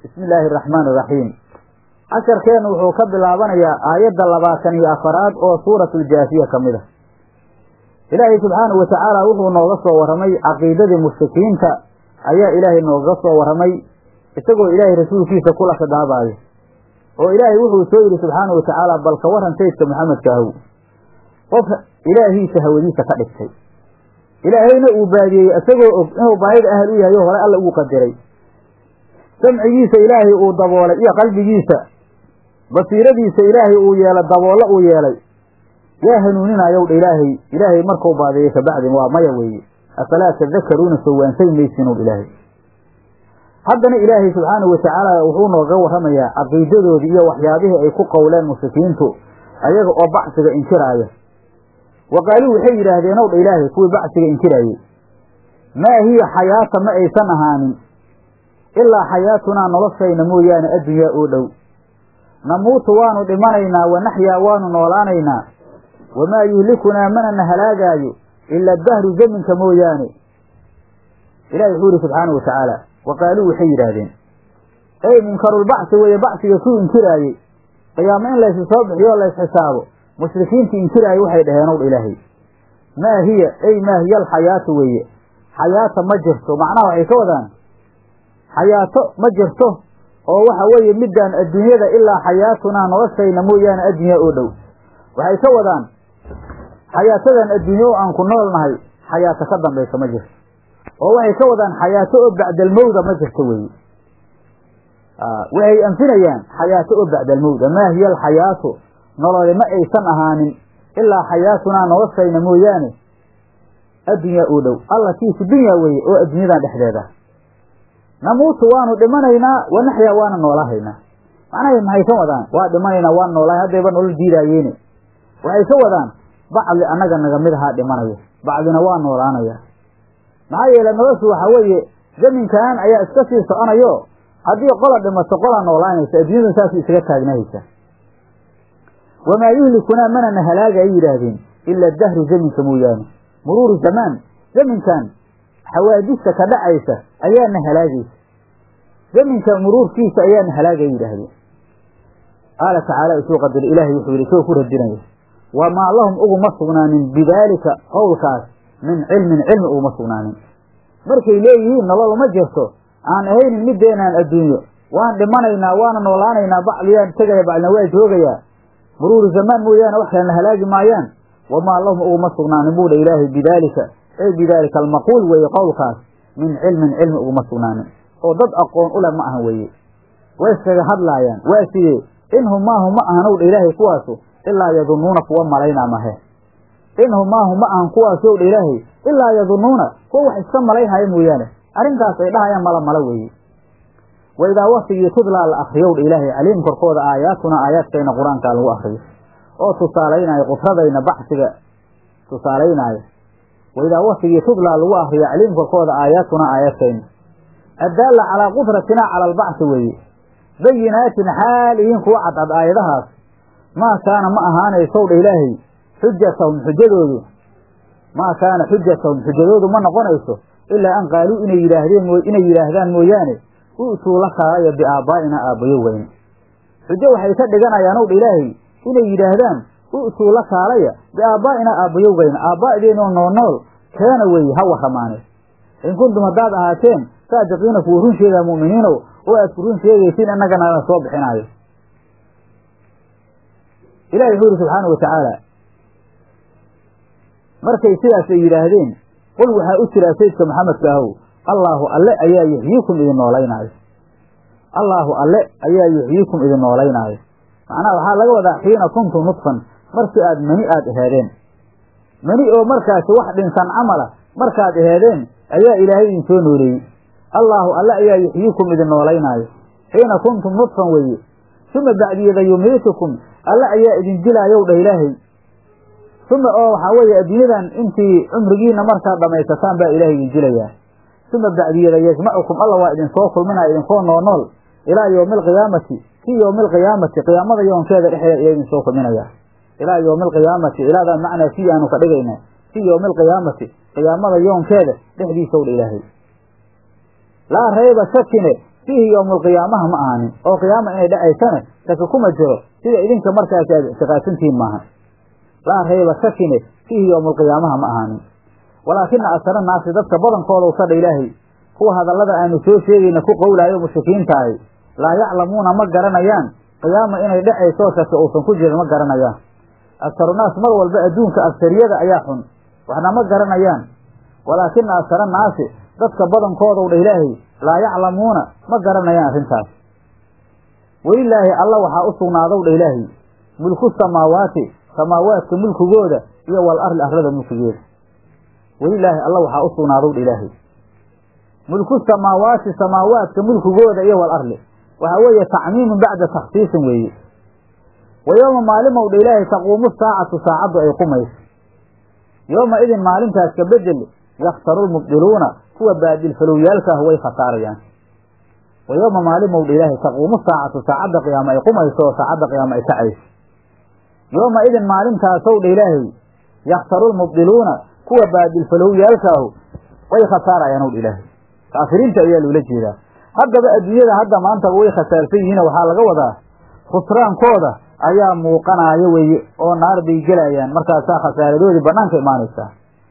bismi illaahi araxmaan iraxiim casharkeennu wuxuu ka bilaabanayaa aayadda labaatan iyo afaraad oo suuratuljaafiya ka mid a ilaahay subxaanahu wa tacaala wuxuu nooga soo warramay caqiidadii mushrikiinta ayaa ilaahay nooga soo warramay isagoo ilaahay rasuulkiisa kula khidaabayo oo ilaahay wuxuu soo yidhi subxaanahu wa tacaala bal ka warran sayidka maxamedka ahow qof ilaahiisa hawadiisa ka dhigtay ilaahayna uu baadiyey isagoo og inuu baahida ahal u yahay oo hore alla ugu qadiray samcigiisa ilaahay uu daboolay iyo qalbigiisa basiiradiisa ilaahay uu yeelay daboollo uu yeelay yaa hanuuninayow dha ilaahay ilaahay markuu baadeeyey kabacdin waa maya weeye afalaa tadakaruuna soo waansay maysinuw ilaahay haddana ilaahay subxaanahu wa tacaala wuxuu nooga warramayaa caqiidadoodii iyo waxyaabihii ay ku qowleen mushrikiintu ayaga oo bacsiga inkiraaya wa qaaluu waxay yidhaahdeen ow dha ilaahay kuwii bacsiga inkiraayey maa hiya xayaata ma aysan ahaanin ilaa xayaatunaa noloshayna mooyaane addunyaa oo dhow namuutu waanu dhimanaynaa wa naxyaa waanu noolaanaynaa wamaa yuhlikunaa manana halaagaayo ila dahru zaminka mooyaane ilahi wuxuu yihi subxaanahu wa tacaala wa qaaluu waxay yidhaahdeen ey munkarulbacsi weeye bacsiga kuu inkiraayey qiyaamo in laysu soo bixiyo o laysxisaabo mushrikiintii inkiraayey waxay dhaheen ow dha ilaahay maa hiya ey maa hiya alxayaatu weeye xayaata ma jirto macnaha waxay ka wadaan xayaato ma jirto oo waxa weeye midaan adduunyada ilaa xayaatunaa noloshayna mooyaane addunya oo dhow waxay ka wadaan xayaatadan adduunye oo aan ku nool nahay xayaato ka dambaysa ma jirto oo waxay ka wadaan xayaato oo bacdalmowda ma jirto weeye waxay anfinayaan xayaato oo bacdalmowda maa hiya alxayaatu nolole ma aysan ahaanin ilaa xayaatunaa noloshayna mooyaane addunyaa oo dhow allatiisu dunya weeye oo adduunyadan dhexdeeda namuutu waanu dhimanaynaa wa naxyaa waana noolahaynaa macnahay maxay ka wadaan waa dhimanaynaa waan noolahay haddayba nolol diidaayeene waxay ka wadaan bacdi annaga naga mid ahaa dhimanaya bacdina waa noolaanaya maxaa yeele noloshu waxaa weeye zaminkan ayaa iska sii soconayo haddii qola dhimato qolaa noolaanaysa adduunyadu saasuu isaga taagnahaysa wamaa yuhlikunaa manana halaaga ay yidhaahdeen ila dahru zaminka mooyaane muruuru zamaan zaminkan xawaadista ka dhacaysa ayaana halaagaysa zaminka muruurkiisa ayaana halaagay yidhaahdeen qaala tacaala isuu qadar ilaahay wuxuu yidhi isagoo ku radinaya wamaa lahum uguma sugnaanin bidaalika qowlkaas min cilmin cilmi uguma sugnaanin markay leeyihiin nolol ma jirto aan ahaynin middeenaan adduunyo waan dhimanaynaa waana noolaanaynaa bacdiyaan tegaya bacdina waa joogayaa muruuru zamaan mooyaane wax kalena halaagi maayaan wamaa lahum uguma sugnaanin buu dha ilaahay bidaalika ey bidaalika almaquul weeye qowlkaas min cilmin cilmi uguma sugnaanin oo dad aqoon u leh ma ahan weeye way iskaga hadlaayaan waa sidee inhum maahu ma ahanow dha ilaahay kuwaasu ilaa yadunnuuna kuwa malaynaa mahe inhum maahu ma ahan kuwaasow dha ilaahay ilaa yadunnuuna kuwa wax iska malaynhaya mooyaane arrintaas ay dhahayaan mala mala weeye wa idaa waktigii tudlaa la akriyow dha ilaahay caliim korkooda aayaatuna aayaadkayna qur-aankaa lagu akriyo oo tusaalaynaayo qudradayna bacsiga tusaalaynaayo wa idaa waktigii tudlaa lagu akriyo caliim korkooda aayaatuna aayaadkayna addaalla calaa qudratinaa cala albacsi weeye bayinaatin xaal ihiin kuwa cadcad aayadahaas maa kaana ma ahaanaysow dha ilaahay xujatahum xujadoodu maa kaana xujatahum xujadoodu ma noqonayso ilaa an qaaluu inay yidhaahdeen inay yidhaahdaan mooyaane u'tuu la kaalaya biaabbaa'ina aabbayo weyne xujo waxay ka dhiganayaan ow dha ilaahay inay yidhaahdaan u'tuu la kaalaya biaabbaa'ina aabbayowgayna aabbaa'deenoo noolnool keena weeye ha warramaane in kuntum haddaad ahaateen saadiqiina kuwa run sheegaa mu'miniinow oo aad ku run sheegaysiin innagana la soo bixinaayo ilahi wuxuu yidhi subxaana wa tacaala markay sidaas ay yidhaahdeen qul waxaa u jiraa sayidka maxamedka ahow allaahu alle ayaa yuxyiikum idin noolaynaayo allaahu alle ayaa yuxyiikum idin noolaynaayo macnaha waxaa laga wadaa xiina kuntum nudfan markii aad mani aad aheedeen mani oo markaasi wax dhinsan camala markaad aheedeen ayaa ilaahay idin soo nooleeyey allaahu alle ayaa yuxyiikum idin noolaynaayo xiina kuntum nudfan weeye suma bacdiyada yumiitukum alle ayaa idin dilaayow dhah ilaahay suma oo waxaa weeye adduunyadan intii cumrigiina markaad dhammaysataan baa ilaahay idin dilayaa suma bacdiyada yajmacukum alla waa idinsoo kulminaya idinkoo noonool ilaa yowmi alqiyaamati fii yowmi alqiyaamati qiyaamada yoonkeeda dhexdeeda ayaa idinsoo kulminaya ilaa yowmi alqiyaamati ilaadaa macnaa fii aanu ka dhigayna fii yowmi alqiyaamati qiyaamada yoonkeeda dhexdiisaw dha ilaahay laa rayba shakine fiihi yowmulqiyaamaha ma ahaanin oo qiyaama inay dhacaysana shaki kuma jiro sida idinka markaas aad ictiqaadsantihiin maaha laa rayba shakine fiihi yowmulqiyaamaha ma ahaanin walaakina asara naasi dadka badankooda u sadha ilaahay kuwa hadallada aanu soo sheegayna ku qowlaayo mushrikiintaahi laa yaclamuuna ma garanayaan qiyaama inay dhacayso shaki uusan ku jirin ma garanayaan aktarunaas mar walba adduunka agsariyada ayaa xun waxna ma garanayaan walaakina asara naasi dadka badankoodaw dha ilaahay laa yaclamuuna ma garanayaan arrintaas welilaahi alla waxaa u sugnaadow dha ilaahay mulku samaawaati samaawaadka mulkigooda iyo wal arli arlada mulkigeeda welilaahi alla waxaa u sugnaadow dha ilaahay mulku samaawaati samaawaadka mulkigooda iyo wal arli waxaa weeye tacmiimun bacda takhsiisin weeye wa yooma maalimow dha ilaahay taquumu saacatu saacaddu ay qumayso yooma idin maalintaas ka bedel yakhtaru lmubdiluuna kuwa baadilfalowyaalka ah way khasaarayaan wa yooma maalimow dha ilaahay taquumu saacatu saacadda qiyaama ay qumayso oo saacadda qiyaama ay kacayso yooma idin maalintaasow dha ilaahay yakhtaru lmubdiluuna kuwa baadilfalowyaalka ahu way khasaarayaan ow dha ilaahay kaafiriinta ayaa loola jeedaa haddaba adduunyada hadda maantaba way khasaarsan yihiin waxaa laga wadaa khusraankooda ayaa muuqanaayo weeye oo naar bay gelayaan markaasaa khasaaradoodii bannaanka imaanaysaa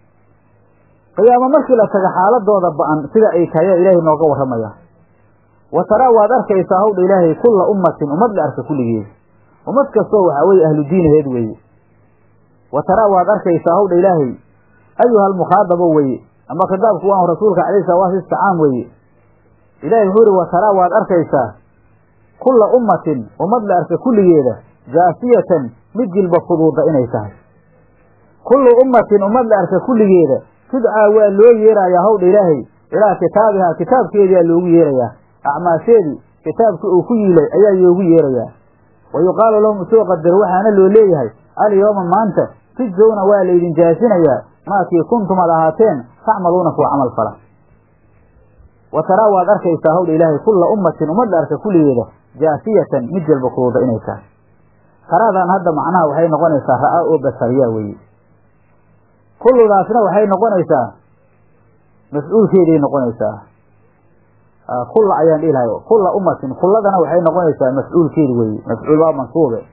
qiyaamo markii la taga xaaladooda ba-an sida ay tahay ayaa ilaahay nooga warramaya wa taraa waad arkaysaa hawdha ilaahay kulla ummatin ummad la arka kulligeeda ummad kastoo waxaa weeye ahlu diinaheed weeye wa taraa waad arkaysaa hawdha ilaahay ayuha almukhaadabo weeye ama khitaabku waan rasuulka calayhi salawaatu istacaam weeye ilahay wuxuu yihi wa taraa waad arkaysaa kulla ummatin ummad la arka kulligeeda jaasiyatan mid jilba fuduuda inay tahay kullu ummatin ummad la arka kulligeeda tudcaa waa loo yeerayaa hawdha ilaahay ilaa kitaabihaa kitaabkeediaa loogu yeerayaa acmaasheedii kitaabkii uu ku yiilay ayaa loogu yeerayaa wa yuqaalu lahum soo qadar waxaana loo leeyahay alyooma maanta tujzowna waa laydin jaasinayaa maakii kuntum ad ahaateen tacmaluuna kuwa camal fala wa taraa waad arkaysaa hawdha ilaahay kulla ummatin ummad la arka kulligeeda jaasiyatan mid jalba kuduuda inay tahay taraadan hadda macnaha waxay noqonaysaa ra'aa oo basariyaa weeye kulludaasna waxay noqonaysaa mas-uulkeeday noqonaysaa kulla ayaan dhihi lahay kulla ummatin kulladana waxay noqonaysaa mas-uulkeedi weeye mafcuul waa mansuube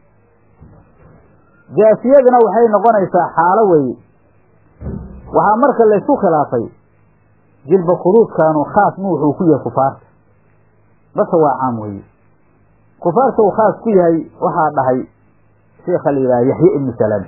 jaasiyadana waxay noqonaysaa xaalo weeye waxaa marka laysku khilaafay jilba kuduudkaanu khaas ma wuxuu ku yahay kufaarta base waa caam weeye kufaarta uu khaas ku yahay waxaa dhahay sheekha la yidhaha yaxya ibnu salaam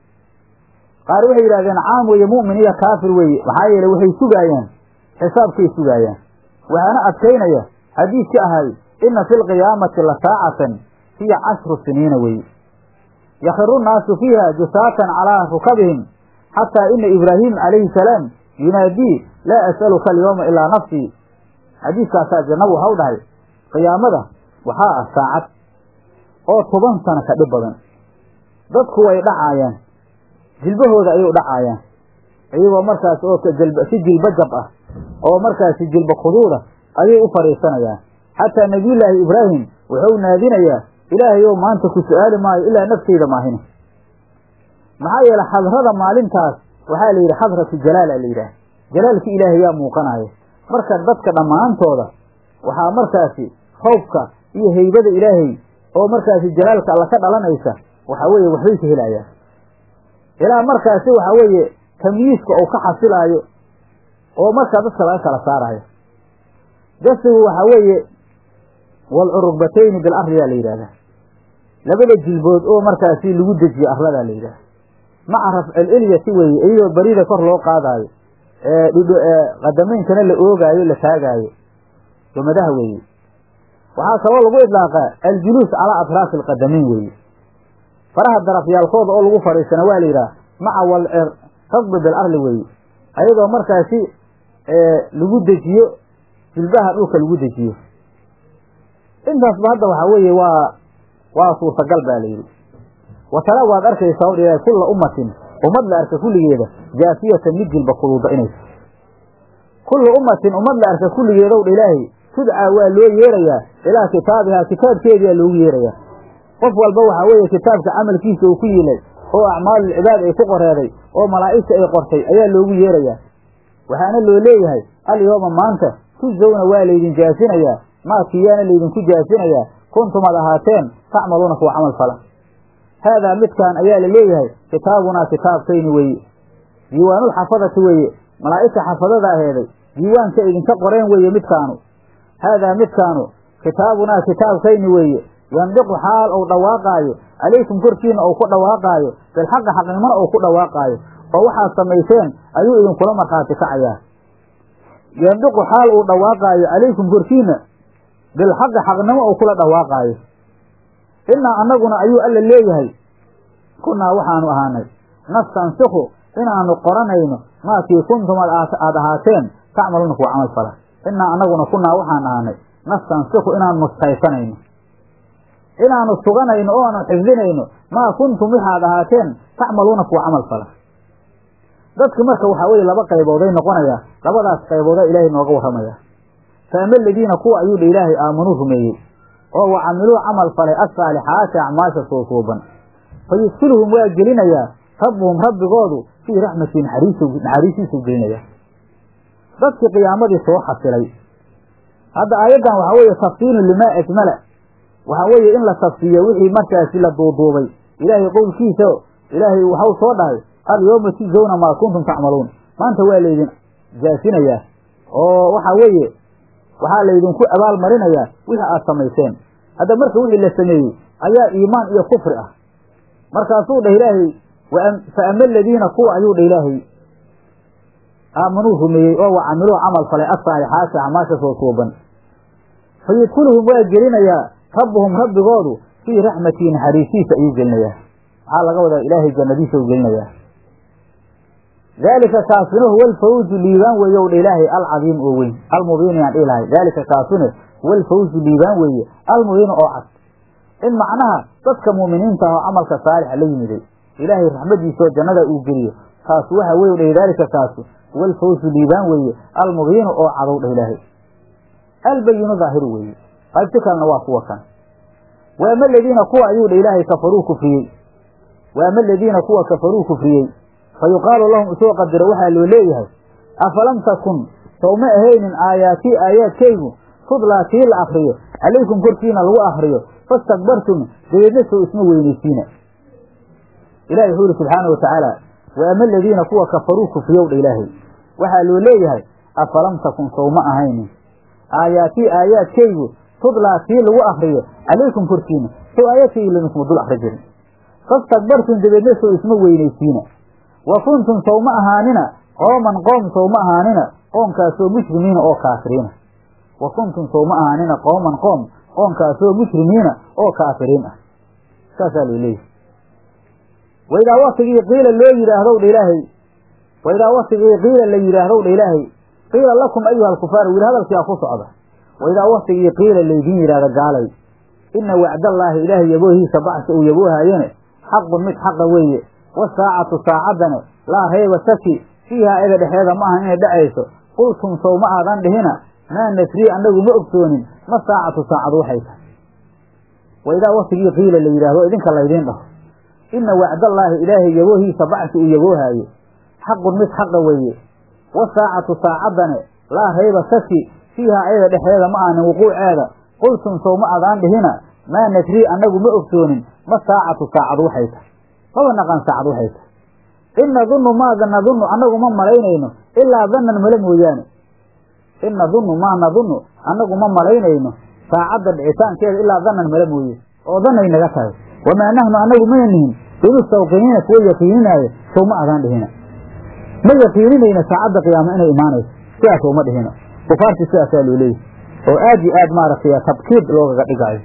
qaar waxay yidhahdeen caam weeye mu'min iyo kaafir weeye maxaa yeeley waxay sugaayaan xisaabkay sugaayaan waxaana adkaynaya xadiidki ahay inna fi lqiyaamati la saacatan hiya cashru siniina weeye yakhiru nnaasu fiiha jusaatan calaa rukabihim xataa ina ibraahim calayhi salaam yunaadii laa as'aluka alyawma ilaa nafsii xadiiskaasaa jannabu waxau dhahay qiyaamada waxaa ah saacad oo toban sano ka dhib badan dadku way dhacaayaan jilbahooda ayay dhacaayaan iyagoo markaas oo si jilba jab ah oo markaasi jilba khuduuda ayay u fadhiisanayaan xataa nebiyullaahi ibraahim wuxuu naadinayaa ilaahayow maanta ku su-aali maayo ilaa nafteyda maahine maxaa yeele xadrada maalintaas waxaa la yidhi xadratu jalaala la yidhaah jalaalki ilaahay yaa muuqanaya marka dadka dhammaantooda waxaa markaasi khawfka iyo haybada ilaahay oo markaasi jalaalka alla ka dhalanaysa waxa weeye waxbay ka helayaan ilaa markaasi waxa weeye tamyiiska uu ka xasilaayo oo markaa dadka laga kala saarayo jasigu waxa weeye walcurugbatayni bil arliyaa la yidhahdaa labada jilbood oo markaasi lagu dejiye arladaa la yidhahda maca rafcil ilyati weeye iyadoo barida kor loo qaadaayo qadameynkana la oogaayo la taagaayo gomadaha weeye waxaa kaloo lagu idlaaqaa aljuluus calaa atraafi alqadamayn weeye faraha darafyaalkooda oo lagu fadhiisana waa la yidhaha maca walcer rasbi bil arli weeye ayadoo markaasi lagu dejiyo jilbaha dhulka lagu dejiyo intaasba hadda waxaa weeye waa waa suurtagal baa la yidhi watala waad arkaysaa o dha kulla ummatin ummad la arka kulligeeda jaasiyatan mid jilba kuduuda inaysa kullu ummatin ummad la arka kulligeedow dha ilaahay tudcaa waa loo yeerayaa ilaa kitaabihaa kitaabkeediyaa loogu yeerayaa qof walba waxaa weeye kitaabka camalkiisa uu ku yilay oo acmaalulcibaad ay ku qoreeday oo malaa'igta ay qortay ayaa loogu yeerayaa waxaana loo leeyahay alyooma maanta tujzawna waa laydin jaasinayaa maakiyaana laydinku jaasinayaa kuntum ad ahaateen tacmaluuna kuwa camal fala haadaa midkaan ayaa la leeyahay kitaabunaa kitaabkayni weeye diiwaanulxafadati weeye malaa'igta xafadada aheeday diiwaanka idinka qoreen weeye midkaanu haadaa midkaanu kitaabunaa kitaabkayni weeye yandiqu xaal ou dhawaaqaayo calaykum korkiina ou ku dhawaaqaayo bilxaqi xaqnimona ou ku dhawaaqaayo oo waxaad samayseen ayuu idinkula markhaati kacayaa yandiqu xaal uu dhawaaqaayo calaykum korkiina bilxaqi xaqnimo ou kula dhawaaqaayo innaa annaguna ayuu alla leeyahay kunnaa waxaanu ahaanay nastansikhu inaanu qoranayno maakii kuntum aad ahaateen tacmaluuna kuwa camal fala innaa annaguna kunnaa waxaan ahaanay nastansikhu inaan mustaysanayno inaanu suganayno oo aanu xifdinayno maa kuntum waxaad ahaateen tacmaluuna kuwa camal fala dadki marka waxaa weye laba qaybooday noqonayaa labadaas qayboodaa ilaahay nooga warramaya fa ama aladiina kuwa ayuu dha ilaahay aamanuu rumeeyey oo wa camiluu camal falay assaalixaati acmaasha suusuuban fa yudkiluhum waa gelinayaa rabbuhum rabbigoodu fii raxmati naxariisiisuu gelinaya dadkii qiyaamadii soo xasilay hadda aayaddan waxaa weeye tafsiilu limaa ajmala waxaa weeye in la tafsiiyo wixii markaasi la duuduubay ilaahay qowlkiisa ilaahay waxau soo dhahay alyawma tujzawna maa kuntum tacmaluun maanta waa laydin jaasinayaa oo waxaa weeye waxaa laydinku abaal marinayaa wixii aad samayseen hadda marka wixii la sameeyey ayaa iimaan iyo kufri ah markaasuu dhah ilaahay fa ama aladiina kuwa ayuu dha ilaahay aamanuu rumeeyey oo wa camiluu camal falay assaalixaati acmaasha soo suuban fa yudkuluhum waa gelinayaa rabbuhum rabbigoodu fii raxmatii naxariisiisa ayuu gelinayaa waxaa laga wadaa ilaahay jannadiisa u gelinayaa daalika kaasuna huwa alfawzu liibaan weeye ow dha ilaahay alcadiim oo weyn almubiin yaan dhihi lahay daalika kaasune huwa alfawzu liibaan weeye almubiin oo cad in macnaha dadka mu'miniinta ah oo camalka saalixa la yimiday ilaahay raxmadiisaoo jannada uu geliyo kaasu waxa weye dhah daalika kaasu huwa alfawzu liibaan weeye almubiinu oo cadow dhah ilaahay albayinu daahiru weeye qaybti kalena waa kuwa kan waama aladiina kuwa ayuu dha ilaahay kafaruu kufriyey waama aladiina kuwa kafaruu kufriyey fa yuqaalu lahum isoo qadiro waxaa loo leeyahay afalam takun sowma ahaynin aayaatii aayaadkaygu tudlaa kii la akriyo calaykum korkiina lagu akriyo fastakbartum dabeedna sow isma weynaysiina ilahi wuxuu ihi subxaana wa tacaala waama aladiina kuwa kafaruu kufriyow dha ilaahay waxaa loo leeyahay afalam takun sowma ahaynin aayaatii aayaadkaygu tudlaa kii lagu akriyo calaykum korkiina sow aayaadkaygi lamiskuma dul akri jirin fastakbartum dabeedna sow isma weynaysiina wa kuntum sowma ahaanina qooman qoom sowma ahaanina qoomkaasoo mushrimiina oo kaafiriina wa kuntum sowma ahaanina qooman qoom qoomkaasoo mushrimiina oo kaafiriin ah saasaa loo leeyahy waidaa waktigii qiila loo yidhaahdow dha ilaahay waidaa waktigii qiila la yidhaahdow dha ilaahay qiila lakum ayuha alkufaar wili hadalkiaa ku socda waidaa waktigii qiila laydin yidhahda gaalay ina wacdallaahi ilaahay yaboohiisa bacsa uu yaboohaayene xaqun mid xaqa weeye wasaacatu saacaddane laa rayba saki fiihaa ega dhexeeda ma ahan inay dhacayso qultum sow ma aadan dhihina maa nasrii annagu ma ogsoonin ma saacatu saacadu waxay tahay waidaa waktigii qiila la yidhahdo idinka laydiin dhaho ina wacdallaahi ilaahay yaboohiisa bacsi uu yaboohaayo xaqun mid xaqa weeye wasaacatu saacaddane laa rayba saki fiihaa ayada dhexeeda ma aanin wuquuceeda qultum sow ma adaan dhihina maa nasrii annagu ma ogsoonin ma saacatu saacadu waxay tahay maba naqaan saacad waxay tahay in nadunnu maa nadunnu annagu ma malaynayno ilaa dannan male mooyaane in nadunnu maa nadunnu annagu ma malaynayno saacadda dhicitaankeeda ilaa dannan male mooye oo danay naga tahay wamaa nahnu annagu mana nihin bimustawqiniina kuwa yaqiininaayo sow ma adaan dhihina ma yaqiininayna saacadda qiyaamo inay imaanayso sidaas uma dhihina kufaartii sidaasaa loo leeyahy oo aad iyo aad maaragtay tabkiid loogaga dhigaayo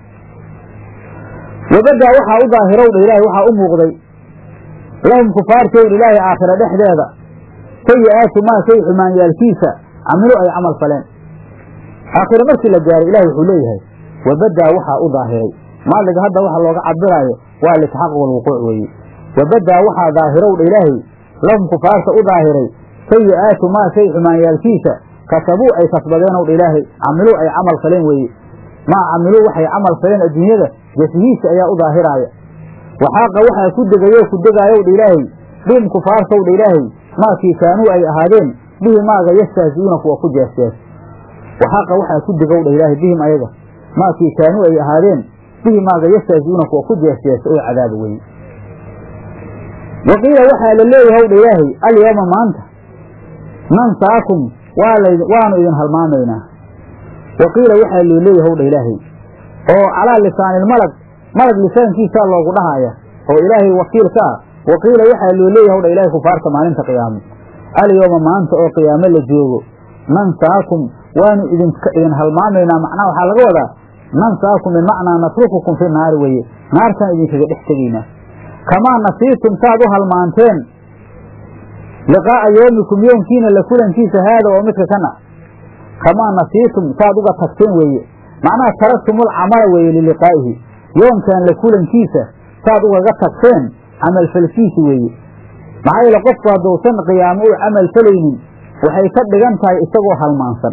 wabadaa waxaa u daahirowdha ilaahay waxaa u muuqday lahum kufaartowdha ilaahay aakhira dhexdeeda sayi-aatu maa shay xumaanyaalkiisa camilu ay camal faleen aakhire markii la gaaray ilahi wuxuu leeyahay wabadaa waxaa u daahiray maaliga hadda waxa looga cabiraayo waa litxaq walwuquuc weeye wabadaa waxaa daahirowdha ilaahay lahum kufaarta u daahiray sayi-aatu maa shay xumaanyaalkiisa kasabuu ay kasbadeenowdha ilaahay camiluu ay camal faleen weeye maa camiluu waxay camal faleen adduunyada jasihiisa ayaa u daahiraaya waxaaqa waxaa ku degayo ku degaayowdha ilaahay dhim kufaartowdha ilaahay maakii kaanuu ay ahaadeen bihi maaga yastahzi'uuna kuwa ku jeesjees waxaqa waxaa ku digowdha ilaahay bihim ayaga maakii kaanuu ay ahaadeen bihi maaga yastahziuuna kuwa ku jeesjeesa oo cadaaba weye wa qiila waxaa la leeyahay wdha ilaahay alyawma maanta nansaakum waanu idin halmaamaynaa wa qiila waxaa loo leeyahay wdha ilaahay oo calaa lisaanilmalag malag lisaankiisaa loogu dhahaya oo ilaahay wakiil ka ah wa qiila waxaa loo leeyahay wdha ilahay kufaarta maalinta qiyaamo alyawma maanta oo qiyaamo la joogo nansaakum waanu idin halmaamaynaa macnaha waxaa laga wadaa nansaakum bimacnaa natrukukum fi naari weye naartaan idinkaga dhex tegaynaa kamaa nasiitum saad u halmaanteen liqaa'a yoomikum yoomkiina la kulankiisa haada oo midka kana kamaa nasiitum saad uga tagteen weeye macnaha taraktumul camala weeye liliqaa'ihi yoomkan la kulankiisa saad ugaga tagteen camal falkiisi weeye maxaa yeele qofku hadduusan qiyaamo u camal falaynin waxay ka dhigan tahay isagoo halmaansan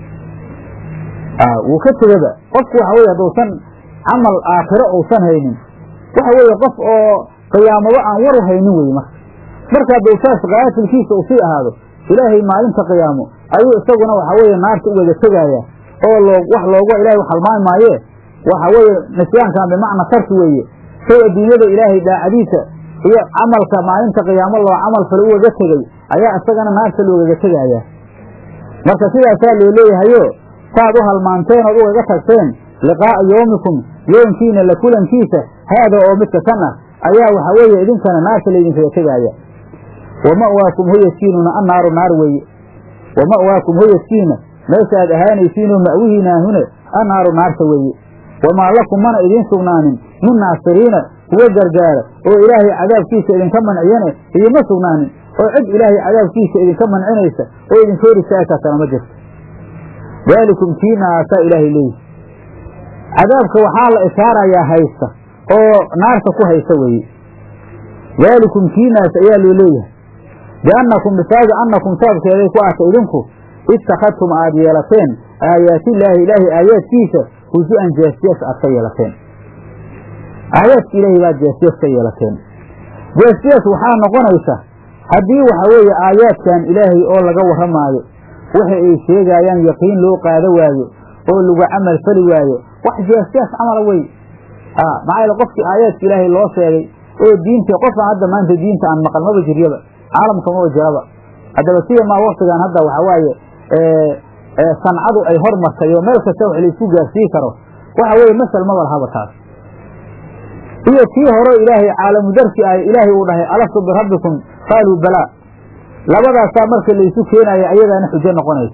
wuu ka tegaba qofku waxa weye hadduusan camal aakhiro uusan haynin waxa weeye qof oo qiyaamaba aan waru haynin weye marka marka hadduu saas kaafilkiisa uu sii ahaado ilaahay maalinta qiyaamo ayuu isaguna waxa weeye naarta u wada tegaaya oo loo wax loogu ilahay halmaami maaye waxa weeye nisyaankan bimacna tarki weeye say adduunyada ilaahay daacadiisa iyo camalka maalinta qiyaamo loo camal fale ugaga tegey ayaa isagana naarta loogaga tegaaya marka sidaasaa loo leeyahayo saad u halmaanteen ood ugaga tagteen liqaa'a yoomikum yoomkiina la kulankiisa haada oo midka kan ah ayaa waxa weeye idinkana naarta laydinkaga tegaaya wa ma'waakum hoyaskiinuna annaaru naar weeye wa ma'waakum hoyaskiina meesha aad ahaanaysiinoo ma'wihiinaahune annaaru naarta weeye wamaa lakum mana idiin sugnaanin min naasiriina kuwa gargaara oo ilaahay cadaabkiisa idinka manciyane idiinma sugnaanin oo cid ilaahay cadaabkiisa idinka mancinaysa oo idinka hor istaagtaasana ma jirto daalikum kiinaasaa ilaahay leeyihi cadaabka waxaa la ishaarayaa haysta oo naarta ku haysta weeye daalikum kiinaas ayaa loo leeyahay biannakum bisaabi annakum sababkeeday ku aatay idinku ittakhadtum aad yeelateen aayaatillaahi ilaahay aayaadkiisa husu-an jeesjees aad ka yeelateen aayaadka ilaahay baad jeesjees ka yeelateen jeesjees waxaa noqonaysa haddii waxa weeye aayaadkan ilaahay oo laga warramaayo waxa ay sheegaayaan yaqiin loo qaado waayo oo lagu camal fali waayo wax jeesjees camala wey maxaa yaele qofkii aayaadka ilaahay loo sheegay oo diinta qofaan hadda maanta diinta aan maqal maba jiryaba caalamka maba jiraba haddaba sida maa waktigan hadda waxa waaye sancadu ay hormartay oo meel kasta wax laisku gaarsii karo waxa weeye masal maba lahaba taas iyo tii hore ilaahay caalamu darsi ah ilaahay uu dhahay alastu birabbikum qaaluu balaa labadaasaa marka laysu keenaya ayadaana xujo noqonaysa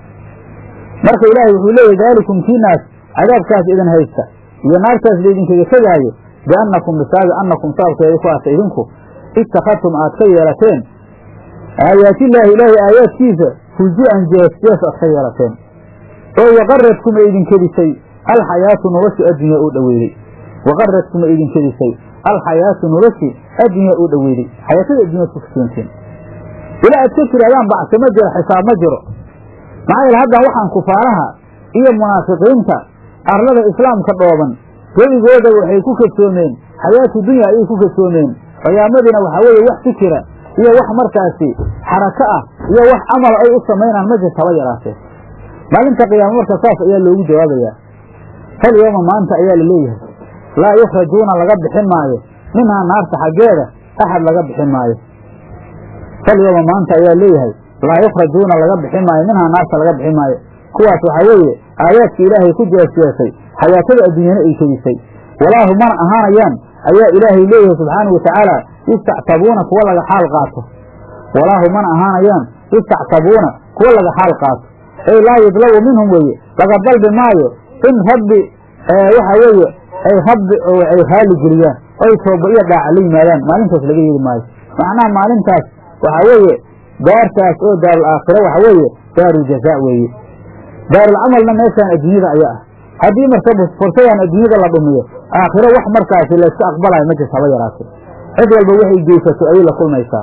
marka ilaahay wuxuu leeyahy daalikum kiinaas cadaabkaas idin haysta iyo naartaas laydinkaga tegaayo biannakum bisaabi annakum sababkeeda ku aata idinku ittakhadtum aad ka yeelateen aayaatillaahi ilaahay aayaadkiisa huzu-an jees-jees aad ka yeelateen oo waqaradkum ay idinkedisay alxayaatu noloshi addunya oo dhoweyday waqaradkum ay idinkedisay alxayaatu noloshi addunya oo dhoweyday xayaatada addunyad ku kasoonteen ilaa aad ka tirahdaan bacsi ma jiro xisaab ma jiro maxaa yeele haddan waxaan kufaaraha iyo munaafiqiinta arlada islaamka dhooban gebigooda waxay ku kasoomeen xayaatu dunya ayay ku kasoomeen qiyaamadiina waxaa weeye wax fikira iyo wax markaasi xarako ah iyo wax camala ay u samaynaan ma jirta haba yaraatee maalinta qiyaamo marka saas ayaa loogu jawaabayaa hal yooma maanta ayaa la leeyahay laa yukhrajuuna laga bixin maayo minhaa naarta xaggeeda axad laga bixin maayo hal yooma maanta ayaa leeyahay laa yukhrajuuna laga bixin maayo minhaa naarta laga bixin maayo kuwaas waxaa weeye aayaadka ilaahay ku jeesjeesay xayaatada adduunyana ay kedisay walaahu mana ahaanayaan ayaa ilaahay leeyahay subxaanau watacaala istactabuuna kuwa laga xaal qaato walaahu mana ahaanayaan istactabuuna kuwa laga xaal qaato ey laa yudlabu minhum weeye laga dalbi maayo in rabbi waxa weeye ay rabbi ay raali geliyaan oy tooba iyo dhaaca la yimaadaan maalintaas laga yeeli maayo macnaha maalintaas waxaa weeye daartaas oo daarul aakhira waxa weeye daarul jazaa weeye daarulcamalna meeshaan adduunyada ayaa ah haddii marka fursadan adduunyada la dhumiyo aakhiro wax markaasi layska aqbalayo ma jirta haba yaraatee cid walba waxay geysato ayay la kulmaysaa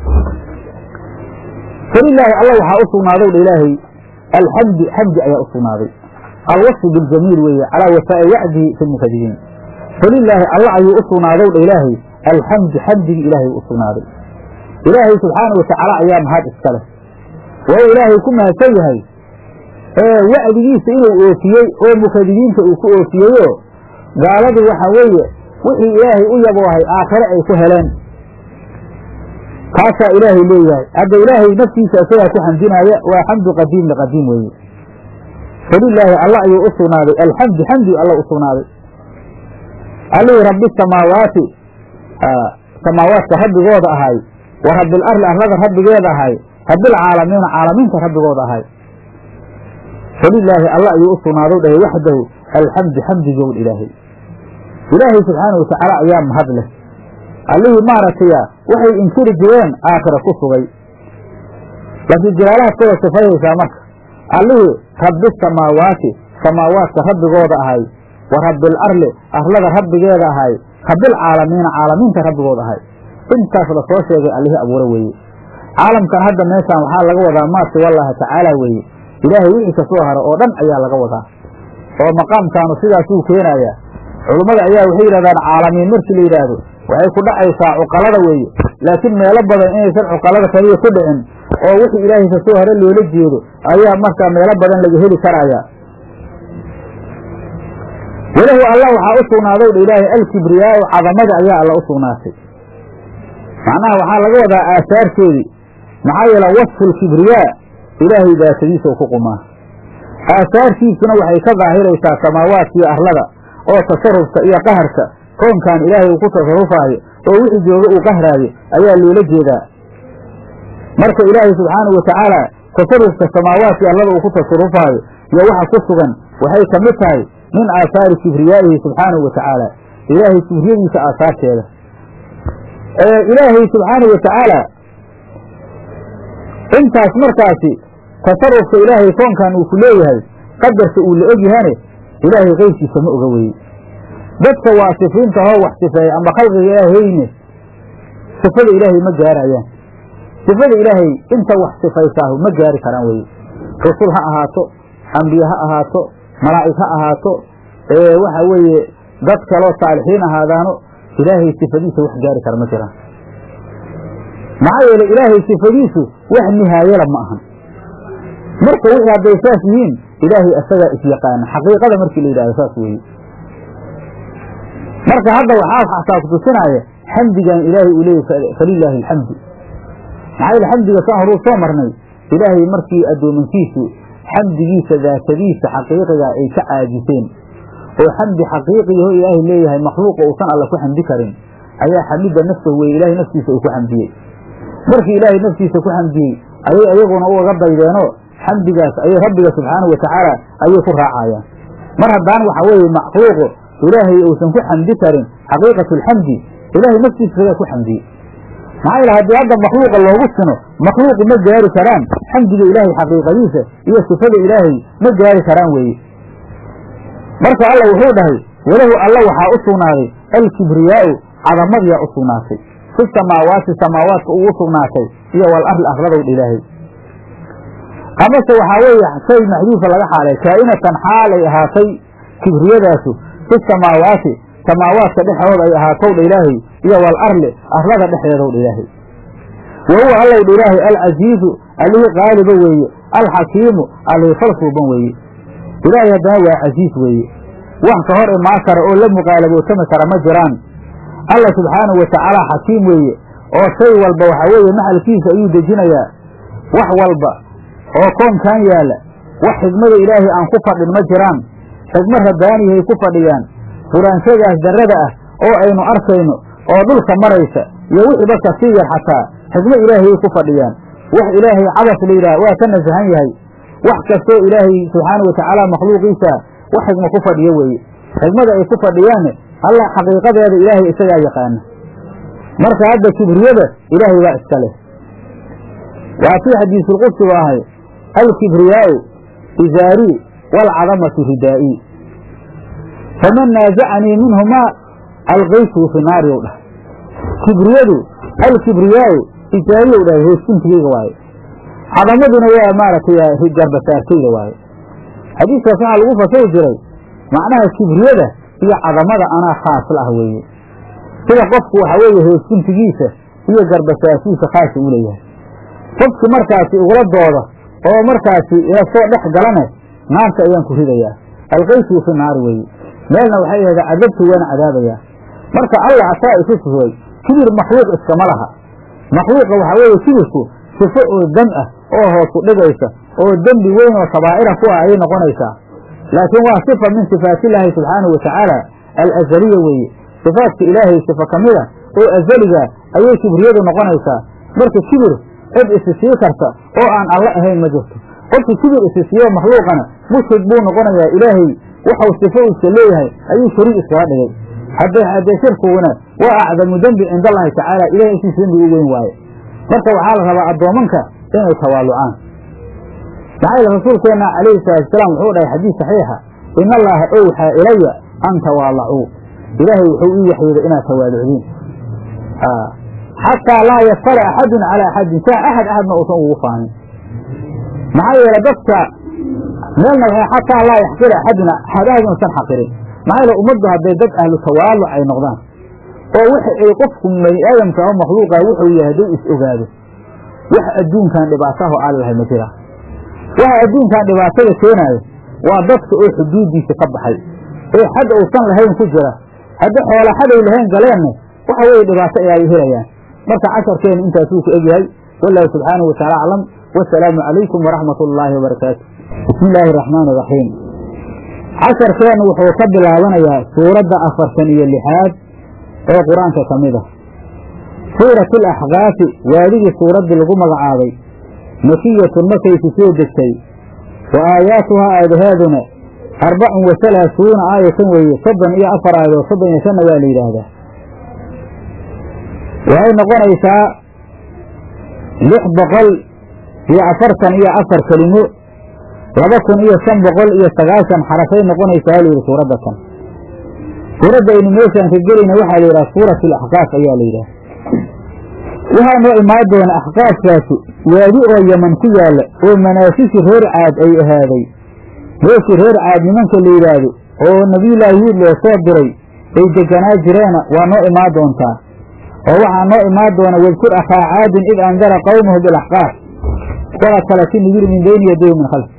falilaahi alla waxaa u sugnaadow dha ilaahay alxamdi xamdi ayaa u sugnaaday alwasfu biljamiil weeye calaa wafaa'i wacdihi fi lmukadibiin falilaahi alla ayuu u sugnaadow dha ilaahay alxamdu xamdigii ilaahay u sugnaaday ilaahay subxaanau watacaala ayaa mahad iska leh waa uu ilaahay ku mahadsan yahay ee wacdigiisa inuu oofiyey oo mukadibiinta uu ku oofiyeyoo gaaladu waxa weeye wixii ilaahay u yaboohay aakhire ay ku heleen kaasaa ilaahay leeyahay hadda ilaahay naftiisa isagaa ku xamdinaaya waa xamdu qadiim liqadiim weeye falilaahi alla ayuu u sugnaaday alxamdu xamdi alla u sugnaaday allihii rabbi samaawaati samaawaadka rabbigooda ahay wa rabbil arli arlada rabbigeeda ahay rabbilcaalamiina caalamiinta rabbigooda ahay falilaahi alla ayuu u sugnaadow dhahay waxdahu alxamdu xamdigown ilaahay ilaahay subxaanau watacaala ayaa mahad leh allihii maaragtaya waxay inkiri jireen aakhira ku sugay laakiin jalaalaadkooda sifayaysaa marka allihii rabbi samaawaati samaawaadka rabbigooda ahay wa rabbil arli arlada rabbigeeda ahay rabbilcaalamiina caalamiinta rabbigooda ahay intaas la soo sheegay allihii abuure weeye caalamkan hadda meeshaan waxaa laga wadaa maasi wallaahi tacaala weeye ilaahay wixii kasoo haro oo dhan ayaa laga wadaa oo maqaamkaanu sidaasuu keenayaa culummada ayaa waxay yidhahdaan caalamiin markii la yidhaahdo waxay ku dhacaysaa cuqalada weeye laakiin meelo badan inaysan cuqalada kaliya ku dhicin oo wixii ilaahay kasoo hore loola jeedo ayaa markaa meelo badan laga heli karaya walahu alla waxaa u sugnaadow dha ilaahay alkibriyaau cadamada ayaa alla u sugnaatay macnaha waxaa laga wadaa aasaarteedii maxaa yeele wasfu lkibriyaa ilaahay daatadiisa ku qumaa aasaartiisuna waxay ka daahiraysaa samaawaadka iyo arlada oo tasarufka iyo qaharka koonkan ilaahay uu ku tasarufaayo oo wixii jooga uu qahraayo ayaa loola jeedaa marka ilaahay subxaanahu watacaala tasarufka samaawaadka iyo arlada uu ku tasarufaayo iyo waxa ku sugan waxay ka mid tahay min aasaari kibriyaa'ihi subxaanahu wa tacaala ilaahay kibriyadiisa aasaarteeda ilaahay subxaanahu wa tacaala intaas markaasi tasarufka ilaahay koonkan uu ku leeyahay qadarka uu la ogyahane ilaahay keyrkiisa ma oga weye dadka waasifiinta hoo wax sifeeya ama khalqiga ilaahayne sifada ilaahay ma gaarayaan sifada ilaahay inta wax sifaysaahu ma gaari karaan weye rusul ha ahaato ambiye ha ahaato malaa'ig ha ahaato waxa weeye dad kaloo saalixiin ahaadaano ilaahay sifadiisa wax gaari kara ma jiraan maxaa yeele ilaahay sifadiisu wax nihaayala ma ahan marka wixii hadday saas yihiin ilaahay asagaa isyaqaana xaqiiqada markii la yidhahdo saas weeye marka hadda waxaa xataa kutusinaaya xamdigan ilaahay uu leeyahy falilaahi alxamdu maxaa yeele xamdiga saan horuu soo marnay ilaahay markii addoomankiisu xamdigiisa daatadiisa xaqiiqiga ay ka caajiseen oo xamdi xaqiiqiyaho ilaahay leeyahay makhluuqa uusan alla ku xamdi karin ayaa xamida nafsahu weye ilahay naftiisa uu ku xamdiyey markii ilaahay naftiisa ku xamdiyey ayay ayaguna ugaga daydeenoo xamdigaas ayay rabbiga subxaanahu watacaala ayay ku raacayaan mar haddaan waxa weeye makhluuqu ilaahay uusan ku xamdi karin xaqiiqatu alxamdi ilaahay naftiisa isagaa ku xamdiyey maxaa yeele haddii hadda makhluuqa loogu sino makhluuqu ma gaari karaan xamdiga ilaahay xaqiiqadiisa iyo sifada ilaahay ma gaari karaan weeye marka alla wuxuu dhahay walahu alla waxaa u sugnaaday alkibriyaau cadamadiyaa u sugnaatay fi samaawaati samaawaadka ugu sugnaatay iyo wal arli arladowdha ilaahay amase waxaa weeye shay maxduufa laga xaalay kaa'inatan xaalay ahaatay kibriyadaasu fi samaawaati samaawaadka dhexdooda ay ahaatowdha ilaahay iyo wal arli arlada dhexdeedowdha ilaahay wa huwa allowdha ilaahay alcasiizu allihii qaaliba weeye alxakiimu allihii falsuuban weeye ilaahay haddana waa casiis weeye wax ka hor imaan kara oo la muqaalabootami kara ma jiraan alla subxaanahu watacaala xakiim weeye oo shay walba waxaa weeye maxalkiisa ayuu dejinayaa wax walba oo koonkan yaalla wax xigmada ilaahay aan ku fadhin ma jiraan xigmo rabbaaniyahay ku fadhiyaan furaanshadaas darrada ah oo aynu arkayno oo dhulka maraysa iyo wixiiba kasii yar xataa xigmo ilaahayay ku fadhiyaan wax ilaahay cabas la yidhaha waa ka nasahan yahay wax kastoo ilaahay subxaanau watacaala makhluuqiisa wax xigmo ku fadhiyo weeye xigmada ay ku fadhiyaanne allah xaqiiqadeeda ilaahay isagaa yaqaana marka hadda kibriyada ilaahay baa iska leh waa kii xadiisulqudsigu ahay alkibriyaau izaarii waalcadamatu ridaa'ii faman naasacanii minhumaa alqaytuu fi naari ou dhahay kibriyadu alkibriyaau izaariyow dhahay hooskuntigeyga waaye cadamaduna waa maaragtay garbasaartayda waaye xadiiskaas waxaa lagu fasiri jiray macnaha kibriyada iyo cadamada anaa khaas la ah weeye sida qofku waxa weeye hooskuntigiisa iyo garbasaarkiisa khaasa u leeyahay qofki markaasi ugula dooda oo markaasi ila soo dhex galane naarta ayaan ku ridayaa alqaysuu fi naari weeye meelna waxay ahda cadabtu waana cadaabayaa marka allah asaa isu sifooy kibir makhluuq iskama laha makhluuqa waxaa weeye kibirku sifo oo dam ah oo hoosu dhigaysa oo dembi weyn oo kabaa'ira ku ah ayay noqonaysaa laakiin waa sifa min sifaatillaahi subxaanahu watacaala alazaliya weeye sifaadka ilaahay sifa ka mida oo azaliga ayay kibriyadu noqonaysaa marka kibir cid isi sii karta oo aan alle ahayn ma jirto qofkii kibir isi siiyo makhluuqana mushrik buu noqonayaa ilaahay waxau sifo iska leeyahay ayuu shariik iskaga dhigay haddee haddee shirkiguna waa acdamu dembi cinda allahi tacaala ilahay agtiisa dembi u weyn waaye marka waxaa la rabaa addoomanka inay tawaalucaan maxaa yeele rasuulkeenna calayhi salaatusalaam wuxuu dhahay xadiis saxiixa in allaha owxaa ilaya an tawaalacuu ilaahay wuxuu ii waxyooday inaad tawaalucdiin xataa laa yaftara axadun calaa axadin saa axad axadna uusan ugu faanin maxaa yeele dadka meelna waxay xataa laa yaxqira axadun axad axad usan xaqirin maxaa yeele ummaddu hadday dad ahlu tawaaluc ay noqdaan oo wixi ay qofku bani aadamka oo makhluuqa wuxuu yahay hadduu is ogaado wax adduunkan dhibaataho aan lahay ma jira waxa adduunkan dhibaatada keenaayo waa dadka oo xuduuddiisa ka baxay ee xad uusan lahayn ku jira haddi xoola xaday lahayn galeenna waxa weeye dhibaato ay ay helayaan marka casharkeenu intaasuu ku egyahay wallaahi subxaanahu wataala aclam wasalaamu calaykum waraxmat ullaahi wabarakaatu bismi illaahi araxmaani iraxiim casharkeennu wuxuu ka bilaabanayaa suuradda afartan iyo lixaad ee qur-aanka ka mid ah suuratu alaxqaafi waadigii suuraddii lagu magacaabay makiyatun markaysu soo degtay wa aayaatuhaa aadaheeduna arbacun wa halaasuuna aayatan weeye soddon iyo afar aayadood soddon iyo shanna waa la yidhaahdaa waxay noqonaysaa lix boqol iyo afartan iyo afar kelimo laba kun iyo shan boqol iyo sagaashan xarafay noqonaysaa layidhi suuradda kan suuradda aynu meeshaan ka gelayna waxaa la yidhaha suuratu alaxqaaf ayaa la yidhaha waxaa noo imaan doona axqaafkaasi waadi oo yeman ku yaalla oo manaasisi reer caad ay ahaaday meeshii reer caad nimanka la yidhaahdo oo nabiyullaahi huud loo soo diray ay deganaa jireena waa noo imaan doontaa oo waxaa noo imaan doona wadkur akhaa caadin id andara qawmahu bilaxqaaf waqad kalati nibir min beyni yadayhi min khalfi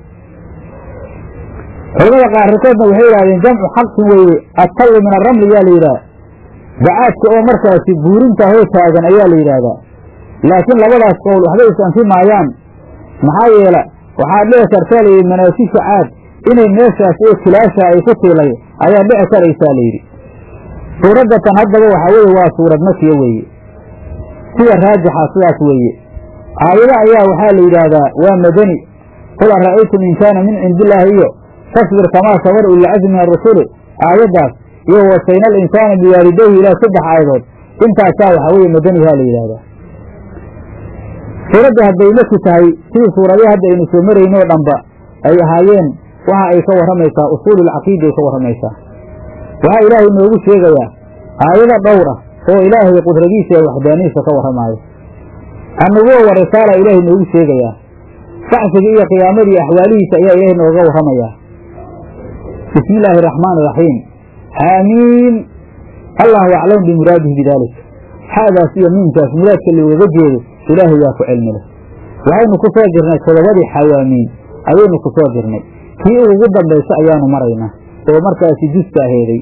culamada qaarkoodna waxay yidhahdeen jamcu xaqsin weeye attawi min aramli yaa la yidhaha bacaadka oo markaasi buurinta hoo taagan ayaa la yidhaahdaa laakiin labadaas qowl waxba isanfi maayaan maxaa yeela waxaad dhici kartaa layidhi manaasisha caad inay meeshaas oo kilaasha ay ku tiilay ayaa dhici karaysaa layidhi suuraddatan haddaba waxaa weeye waa suurad makiya weeye sida raajixa sidaas weeye aayado ayaa waxaa la yidhaahdaa waa madani qul ara'aytum in kaana min cindi illaahi iyo fasbir kamaa sabar ulilcazmi min arusuli aayaddaas iyo wasayna alinsaana biwaalidayhi ilaa saddex aayadood intaasaa waxaa weeye madanihaa la yidhaahdaa suuradda hadday maki tahay sidii suuradahi hadda aynu soo maraynoo dhanba ay ahaayeen waxa ay ka warramaysaa usuululcaqiida ay ka warramaysaa waxaa ilaahay noogu sheegayaa aayado dhowr ah oo ilaahay qudradiisa ee waxdaanihiisa ka warramaayo annubuwa wa risaala ilaahay noogu sheegayaa bacsiga iyo qiyaamadii axwaalihiisa ayaa ilaahay nooga warramayaa bismi illaahi araxmaani iraxiim xaamiin allahu aclamu bimuraadihi bidaalik xaadaas iyo miinkaas muraadka looga jeedo ilaahay yaa ku cilmi leh waxaynu ku soo jirnay todobadii xawaamiin ayaynu ku soo jirnay kii ugu dambaysa ayaanu maraynaa oo markaasi juska aheeday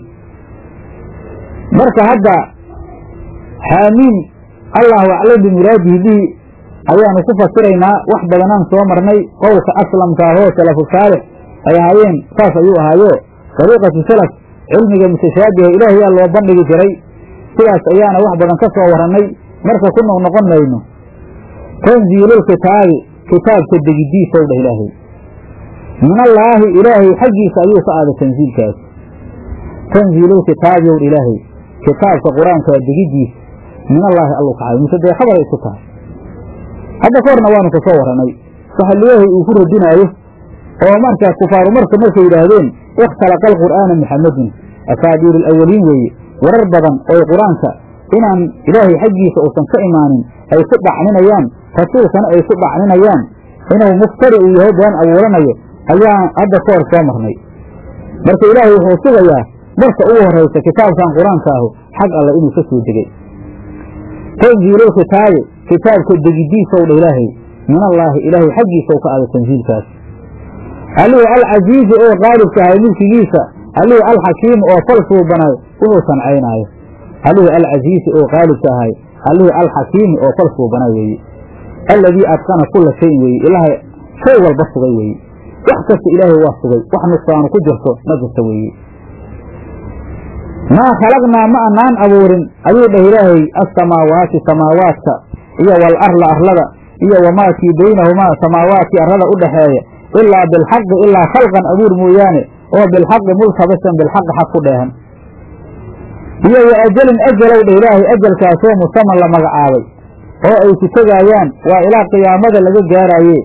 marka hadda xaamiin allahu aclam bimuraadihi bihi ayaanu ku fasiraynaa wax badanaan soo marnay qowlka aslamka ahoo salafu saalix ay ahaayeen saas ayuu ahaayo dariiqatu salaf cilmiga mutashaabiha ilaahayaa loo bandhigi jiray sidaas ayaana wax badan ka soo warannay marka ku noqnoqon mayno tanziilulkitaabi kitaabka degidiisow dheh ilaahay min allaahi ilaahay xaggiisa ayuu ka aaday tanziilkaas tanziilulkitaabi ow ilaahay kitaabka qur-aankaa degidiisa min allaahi allu kacay mise dee khabaray isku tahay hadda ka horna waanu ka soo warannay waxa ilaahay uu ku radinaayo oo marka kufaaru marka markay yidhaahdeen ikhtalaqa alqur'aana muxamadun asaadiiru alawaliin weeye warar badan oo qur-aanka inaan ilaahay xaggiisa uusan ka imaanin ay ku dhacninayaan rasuulkana ay ku dhacninayaan inuu muftari uu yahay been abuuranayo ayaan hadda ka hor soo marnay marka ilaahay wuxuu sugayaa marka ugu horraysa kitaabkan qur-aanka ahu xag alle inuu ka soo degay tanziilul kitaabi kitaabka degidiisow dha ilaahay min allaahi ilaahay xaggiisaw ka aada tanziilkaas allihii alcasiizi oo qaalibka ahay mulkigiisa allihii alxakiimi oo fal suubanay wuxuu sancaynaayo allihii alcasiizi oo qaalibka ahay allihii alxakiimi oo fal suubanay weeye alladii adqana kula shayin weeye ilaahay shay walba sugay weeye wax kasta ilaahay waa sugay wax nuqsaanu ku jirto ma jirta weeye maa khalaqnaa ma anaan abuurin ayuu dhah ilaahay assamaawaati samaawaadka iyo wal arla arlada iyo wamaa kii baynahumaa samaawaadkii arlada u dhaxeeya ilaa bilxaqi ilaa khalqan abuur mooyaane oo bilxaqi multabisan bilxaqi xaq ku dheehan iyo wa ajalin ajalow dhah ilaahay ajalkaasoo musaman la magacaabay oo ay ku tegaayaan waa ilaa qiyaamada laga gaaraaye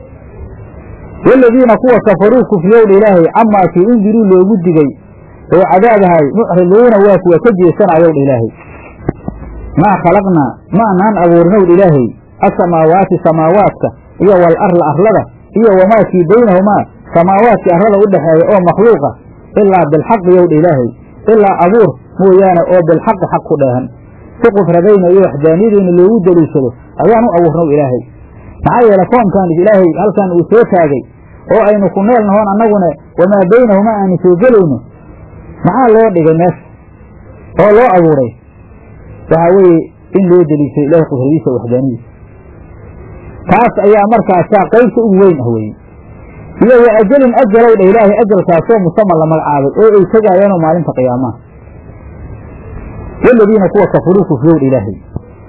waladiina kuwa kafaruu kufriyowdha ilaahay camaa kii undiruu loogu digay oo cadaabahay mucriduuna waa kuwa ka jeesanayowdha ilaahay maa khalaqnaa ma anaan abuurinowdha ilaahay asamaawaati samaawaadka iyo wal arla arlada iyo wamaa kii baynahumaa samaawaadkii arlada u dhexeeya oo makhluuqa ilaa bilxaqi yowdha ilaahay ilaa abuur mooyaane oo bilxaqi xaq ku dheehan si qufradayna iyo waxdaaniyadayna loogu daliishado ayaan u abuurnow ilaahay maxaa yeele koonkan ilaahay halkan uu soo taagay oo aynu ku neel nahoon annaguna wamaa baynahumaa aanu soo gelayno maxaa loo dhigay meesha oo loo abuuray waxaa weeye in loo deliishay ilaahay qudradiisa waxdaaniyadiisa taas ayaa markaasaa qaybta ugu weyn ah weye iyo wa ajalin ajalow dha ilaahay ajalkaasoo musaman la magacaabay oo ay tegaayaanoo maalinta qiyaamaha waladiina kuwa kafuruu kufriyow dha ilaahay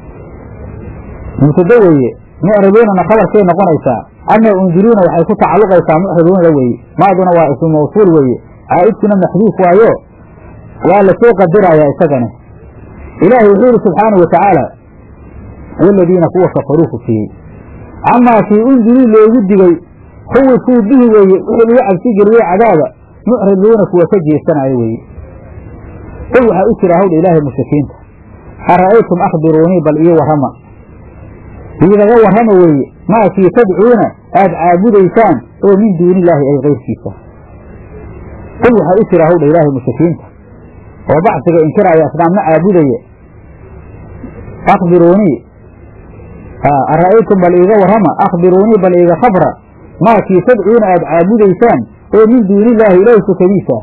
mubtado weeye mucriduunana khabarkay noqonaysaa ama undiruuna waxay ku tacalluqaysaa mucriduunada weeye maaduna waa ismu mawsuul weeye caa'idkuna maxduuf waayo waa la soo qadarayaa isagana ilaahay wuxuu yihi subxaanau watacaala waladiina kuwa kafaruu kufriyey camaa kii undiruu loogu digay khuwifuu bihi weeye wixii lagu cabsi geliyey cadaaba mucriduuna kuwa ka jeesanayo weeye qul waxaa u jira hawdha ilaahay mushrikiinta ara'aytum akhbiruunii bal ii warrama iidaga warrama weeye maakii tadcuuna aad caabudaysaan oo min duuni illaahi ay kayrkiisa qul waxaa u jira hawdha ilaahay mushrikiinta oo bacsiga inkiraaya asnaamna caabudaya akhbiruunii ara'aytum bal iiga warrama akhbiruunii bal iiga khabra maakii tadcuuna aad caabudaysaan oo min duuni illaahi ilaahi sukadiisa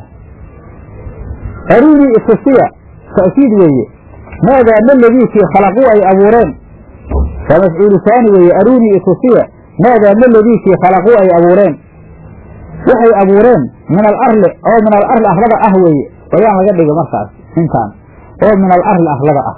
aruunii itusiya ta'kiid weeye maadaa ma ladiikii khalaquu ay abuureen waa mafcuulu saani weeye aruunii itusiya maadaa ma ladiikii khalaquu ay abuureen waxay abuureen min alarli oo min alarli arlada ah weeye bayaan laga dhiga markaas intaan oo min alarli arlada ah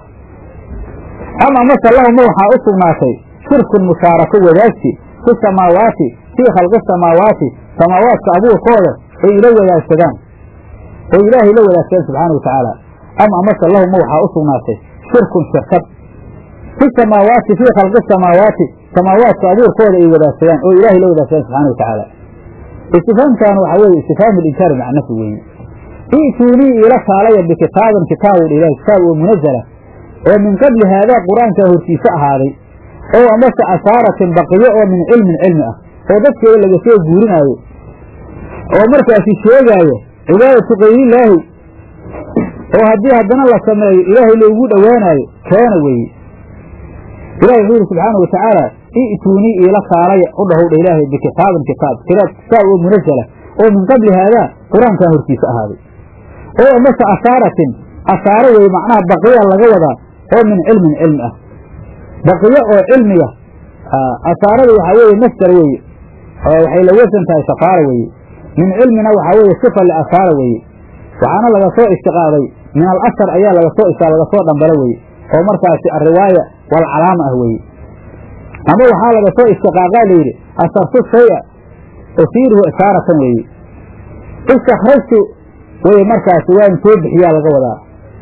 ama mase lahuma waxaa u sugnaatay shirkun mushaarako wadaagsi fi samaawaati fii khalqi samaawaati samaawaadka abuurkooda ay ila wadaagsadaan oo ilaahay la wadaagsadaan subxaana wa tacaala ama amase lahuma waxaa u sugnaatay shirkun shirkad fi samaawaati fii khalqi samaawaati samaawaadka abuurkooda ay wadaagsadaan oo ilaahay la wadaagsadaan subxana wa tacaala istifaamkan waxaa weeye istifhaamu linkaari macnafi weeye i'tuunii iila kaalaya bikitaabin kitaabu ilahi kitaab oo munazala oo min qabli haadaa qur-aankaa hortiisa ahaaday oo amase asaaratin baqiyo oo min cilmin cilmi ah oo dadkeeda laga soo guurinaayo oo markaasi sheegaayo cibaadatu kayrillaahi oo haddii haddana la sameeyo ilaahay loogu dhowaanaayo keena weeye ilahi wuxuu yidhi subxaana wa tacaala i'tuunii iila kaalaya u dhahowdha ilaahay bikitaabin kitaab kitaab oo munazala oo min qabli haadaa qur-aankan hortiisa ahaaday oo amase asaaratin asaaro weye macnaha baqiya laga wadaa oo min cilmin cilmi ah baqiyo oo cilmiya asaarada waxaa weeye masdar weeye oo waxay la wasan tahay safaara weeye min cilmina waxaa weeye sifa liasaara weeye waxaana laga soo istiqaaday min alasar ayaa laga soo laga soo dhambalo weeye oo markaasi ariwaaya walcalaama ah weeye ama waxaa laga soo istiqaaqaa layidhi asartu shaya usiiruhu isaaratan weeye istakrajtu weye markaasi waan soo bixiyaa laga wadaa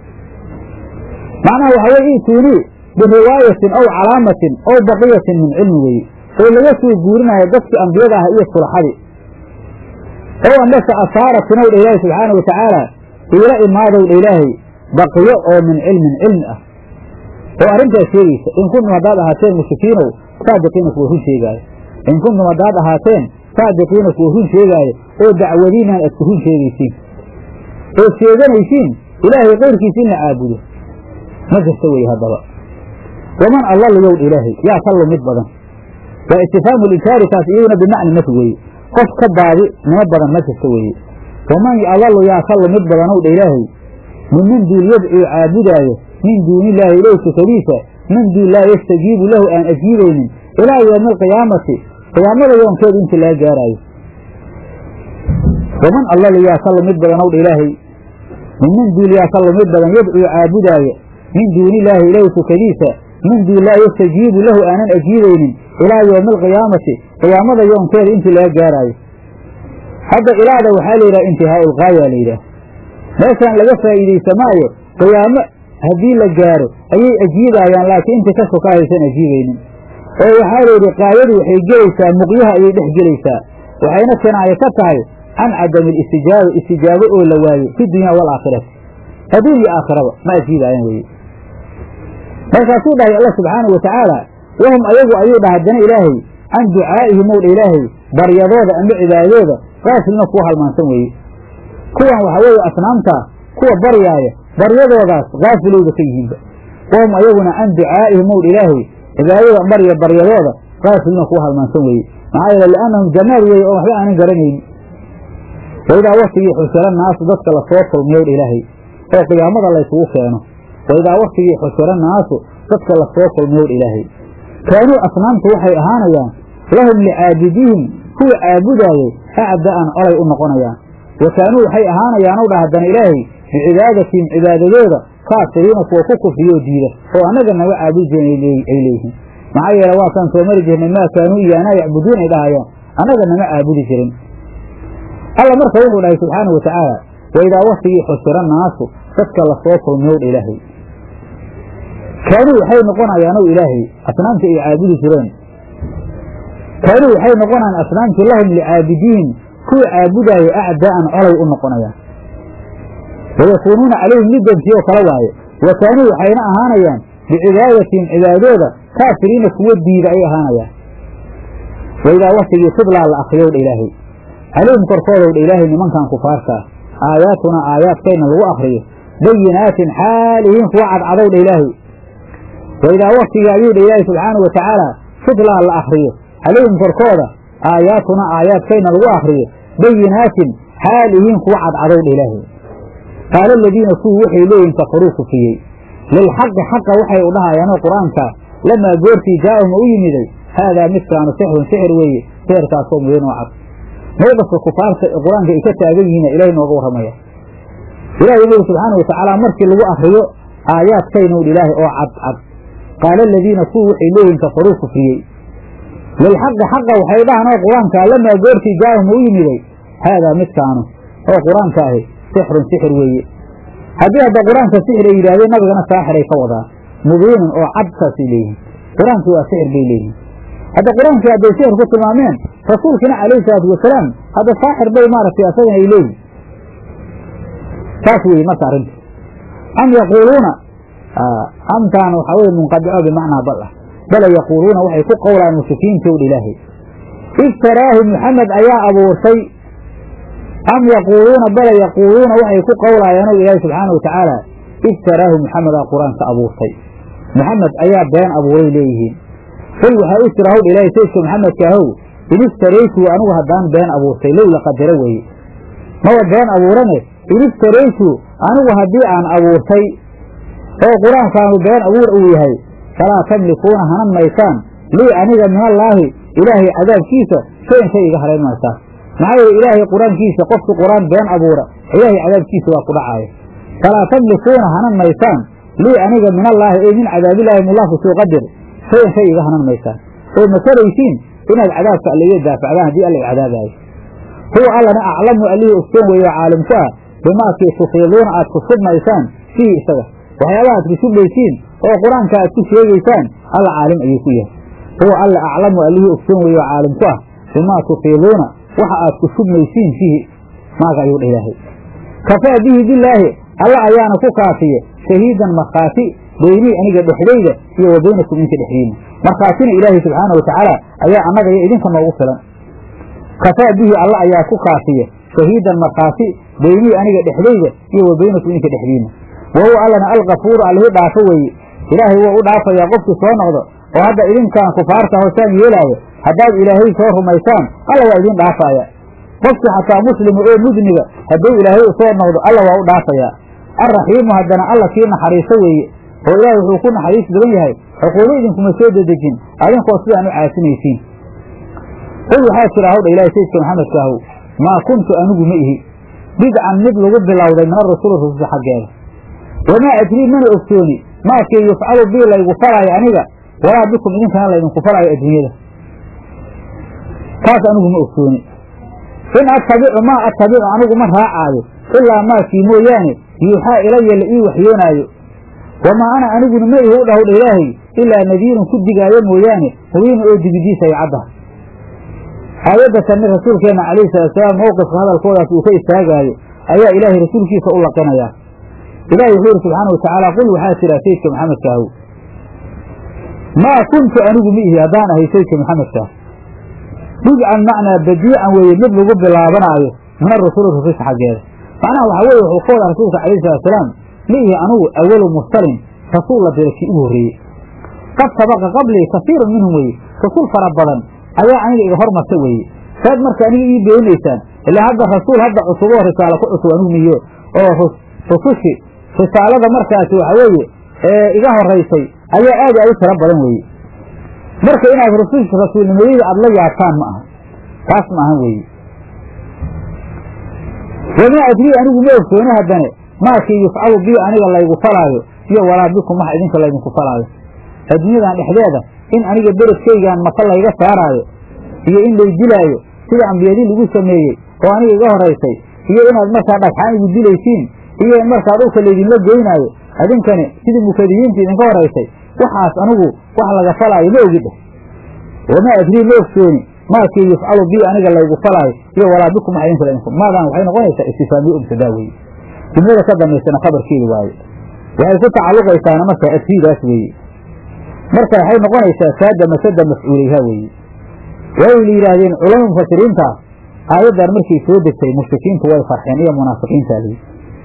macnaha waxaa weye i'tuunii biriwaayatin aw calaamatin aw baqiyatin min cilmi weeye oo laga soo guurinayo dadkii ambiyada ah iyo sulaxadii ow amase asaaratin ow dha ilaahi subxaana wa tacaala iila imaadow dha ilaahay baqiyo oo min cilmin cilmi ah oo arrintaas sheegaysa in kuntum haddaad ahaateen mushrikiinow saadiqiina kuwa run sheegaayo in kuntum haddaad ahaateen saadiqiina kuwa run sheegaayo oo dacwadiinaan aad ku run sheegaysiin oo sheeganaysiin ilaahay kayrkiisa in la caabudo ma jirta weye haddaba waman allalu yowdha ilaahay yaa ka lumid badan waa istifhaamu linkaari taas iyaduna bimacni nafi weeye qof ka baadi nimo badan ma jirto weeye waman adalu yaa ka lumid badanow dha ilaahay minman duul yadcuu caabudaayo min duunillaahi ilow sukadiisa min duun laa yastajiibu lahu aan ajiibaynin ilaa yowmi alqiyaamati qiyaamada yoonkeedu intii laga gaaraayo waman allalu yaa ka lumid badanow dha ilaahay minman duul yaa ka lumid badan yadcuu caabudaayo min duunillaahi ilow sukadiisa min duun laa yastajiibu lahu aanan ajiibaynin ilaa yowmi alqiyaamati qiyaamada yoonkeeda intii laga gaaraayo hadda ilaada waxaa la yidhaha intihaau lgaaya la yidhaah meeshaan laga faa'iidaysa maayo qiyaamo haddii la gaaro ayay ajiibaayaan laakiin intii ka soka haysan ajiibaynin oo waxaa la yidhi qaayadu waxay gelaysaa muqyaha ayay dhex gelaysaa waxayna kinaayo ka tahay can cadami alistijaaba istijaabo oo la waayo fi dunya waalaakhirati adduun iyo aakhiraba ma ajiibaayaan weye markaasuu dhahay alla subxaanau watacaala wahum ayagu ayuu dhaha haddana ilaahay can ducaa'ihim ow dha ilaahay baryadooda ama cibaadadooda qaafilna kuwa halmaansan weeye kuwan waxaa weeye asnaamtaa kuwa baryaaya baryadoodaas kaafilowda ka yihiinba wahum ayaguna can ducaa'ihim ow dha ilaahay cibaadada barya baryadooda qaafilna kuwa halmaansan weeye maxaa yeele liannahum jamaal weeye oo waxba aanan garanaynin waidaa waktigii xusira naasu dadka lasoo kulmiyow dha ilaahay oo qiyaamada laysugu keeno waidaa waktigii xusira naasu dadka lasoo kulmiyow dha ilaahay kaanuu asnaamtu waxay ahaanayaan lahum licaabidihim kuwa caabudaayey acda'an colay u noqonayaan wa kaanuu waxay ahaanayaanow dha haddana ilaahay bicibaadatihim cibaadadooda kaafiriina kuwa ku kufriyoo diida oo annaga naga caabudi jiren ay leeyihiin maxaa yeele waakaan soo mari jirnay maa kaanuu iyaanaa yacbuduun ay dhahayaan annaga nama caabudi jirin alla marka wuxuu dhahay subxaana wa tacaala waidaa waktigii xusira naasu dadka lasoo kulmiyow dha ilaahay kaanuu waxay noqonayaanow ilaahay asnaamtii ay caabudi jireen kaanuu waxay noqonayaan asnaamtii lahum licaabidiin kuwa caabudaaya acdaa'an colay u noqonayaan wayakuunuuna calayhim middantii oo kale waaye wa kaanuu waxayna ahaanayaan bicibaadatihim cibaadooda kaafiriina kuwa diida ay ahaanayaan waidaa waktigii tudlaa la akriyow dha ilaahay calayhim korkoodow dha ilaahay nimankan kufaartaa aayaatuna aayaadkayna lagu akriyo bayinaatin xaalihiin kuwa cadcadow dha ilaahay waidaa waktigii ayuu dha ilaahay subxaana wa tacaala tudlaa la akriyo calayhim korkooda aayaatuna aayaadkayna lagu akriyo bayinaatin xaalihiin kuwa cadcadow dha ilaahay qaala aladiina kuwii waxay leeyihin kafaruu kufiyey lilxaqi xaqa waxay u dhahayaanoo qur-aanka lamaa goortii jaa'ahum u yimiday haadaa midkaanu sixrun sixir weeye sixirkaasoo mubiin oo cad mowqifka kufaarta ee qur-aanka ay ka taagan yihiina ilahay nooga warramaya ilahi wuxu uri subxaana watacaala markii lagu akriyo aayaadkaynu ilaahay oo cad cad qaala aladiina kuwii waxay leeyihin kafaruu kufriyey lilxaqi xaqa waxay dhahanoo qur-aanka lamaa goortii jaa'ahum u yimiday haadaa midkaanu oo qur-aanka ahi sixrun sixir weeye haddii hadda qur-aanka sixir ay yidhahdeen nabigana saaxiray ka wadaan mubiinun oo cad saasay leeyihin qur-aankii waa sixir bay leeyihin hadda qur-aankii hadday sixir ku tilmaameen rasuulkiina calayhi salaatu wasalaam hadda saaxir bay maaragtay asagana ay leeyihin saas weeye marka arrinta am yaquuluuna amtaan waxaa weye munqadico bimacnaa bal ah bala yaquuluuna waxay ku qowlaan mushrikiinta ow dha ilaahay iftaraahu maxamed ayaa abuurtay am yaquuluuna bala yaquuluuna waxay ku qowlaayaan o ilaahi subxaana wa tacaala iftaraahu maxamed aa qur-aanka abuurtay maxamed ayaa been abuuray leeyihiin qul waxaa u jira howdha ilaahay saydka maxamedka ahow in iftaraytu anigu haddaan been abuurtay low la qadaro weeye maba been abuurane in iftaraytu anigu haddii aan abuurtay oo qur-aankaanu been abuur uu yahay falaa tamlikuuna hanan maysaan lii aniga min allaahi ilaahay cadaabkiisa shayan shay iga halayn maysaan maxaa yeele ilaahay qur-aankiisa qofkii qur-aan been abuura ilaahay cadaabkiisa waa ku dhacaaya falaa tamlikuuna hanan maysaan lii aniga min allaahi ey min cadaabillaahi mullaaku suu qadir shayan shay iga hanan maysaan oo ma karaysiin inaad cadaabka alla iga daafacdaan haddii alla i cadaabaayo huwa allana aclamu allihii ogsoon weeye oo caalim ku ah bimaakii tufiiduuna aad ku submaysaan fiihi isaga waxyaabaha aad ku submaysiin oo qur-aanka aad ku sheegaysaan alla caalim ayuu ku yahay huwa alla aclamu allihii ogsoon weeye oo caalim ku ah bimaa tufiiduuna waxa aad ku submaysiin fiihi maaga ayuu dha ilaahay kafaa bihi bilaahi alla ayaana ku kaafiye shahiidan markhaati beynii aniga dhexdayda iyo wa baynakum inka dhexdiina markhaatina ilaahay subxaana wa tacaala ayaa annaga iyo idinka noogu filan kafaa bihi alla ayaa ku kaafiye shahiidan markhaati beynii aniga dhexdayda iyo wa baynakum inka dhexdiina wa huwa allana alkafuuru allihii dhaafo weeye ilaahay wuu u dhaafayaa qofkii soo noqdo oo hadda idinkaan kufaarta hoosaan yeelaayo haddaad ilaahay soo rumaysaan alla waa idiin dhaafaya qofkii xataa muslima oo mudniga hadduu ilaahay usoo noqdo alla waa u dhaafayaa alraxiimu haddana alla kii naxariiso weeye oo ilaahay wuxuu ku naxariis badan yahay xuquubo idinkuma soo dedejin adinkoo sidaan u caasinaysiin qul waxaa jira hawdha ilahay sayidka maxamedka ahow maa kuntu anigu ma ihi bidcan mid lagu bilowday min arasuuli rususha xaggeeda wamaa adrii mana ogsooni maakii yufcalu bii laygu falaayo aniga walaa bikum idinkana laydinku falaayo adduunyada taas anigu ma ogsooni in attabicu maa attabicu anigu ma raacaayo ilaa maakii mooyaane yuuxaa ilaya la ii waxyoonaayo wamaa ana aniguna ma ihi u dhahowdha ilaahay ilaa nadiirun ku digaayo mooyaane mubiina oo digidiisa ay cadda aayadda tanni rasuulkeenna calayhi salaatusalaam mowqifka hadalkoodaas uu ka istaagaayo ayaa ilaahay rasuulkiisa u laqinayaa ilahi wuxuu yidhi subxaana wa tacaala qul waxaa jira sayidka maxamedka ahow maa kuntu anigu ma ihi haddaan ahay sayidka maxamedkaa bidcan macnaa badiican weeye mid lagu bilaabanaayo min arusuli rususha xaggeeda macnaha waxaa weeye wuxuu ka wada rasuulka calayhi salatusalaam ma ihi anugu awalu mursalin rasuul la dira kii ugu horreeyey qad sabaqa qablii kasiirun minhum weeye rasuul fara badan ayaa aniga iga hormarta weeye saad marka aniga ii beenaysaan ilaa hadda rasuul hadda cusub oo risaalo ku cusub anigu miyo oo rusushi risaalada markaasi waxa weeye ee iga horaysay ayaa aad aad u tiro badan weeye marka inaad rusush rasuulnimadeyda aada la yaabtaan ma aha taas ma ahan weeye wamaa adrii anigu ma ogsooni haddane maakii yufcalu bii aniga laygu falaayo iyo walaa bikum wax idinka laydinku falaayo adduunyadan dhexdeeda in aniga beredkaygaan maka layga saaraayo iyo in lay dilaayo sida ambiyadii lagu sameeyey oo aniga iga horaysay iyo inaad markaa dhagxaan igu dilaysiin iyo in markaa dhulka laydinla geynaayo adinkani sidii mukadiyiinta idinka horaysay waxaas anigu wax laga falaayo ma ogi dheh wamaa adrii ma ogsooni maakii yufcalu bii aniga laygu falaayo iyo walaa bikum wax idinka laydinku maadaan waxay noqonaysaa istifaamiye ubtadaa weeye jumlada ka dambaysana khabarkeedi waaye waxay ku tacalluqaysaana markaa adfiidaas weeye marka waxay noqonaysaa saada masada mafcuulayha weeye waay la yidhaahdeen culama mufasiriinta aayaddan markay soo degtay mushrikiintu way farxeen iyo munaafiqiinta lii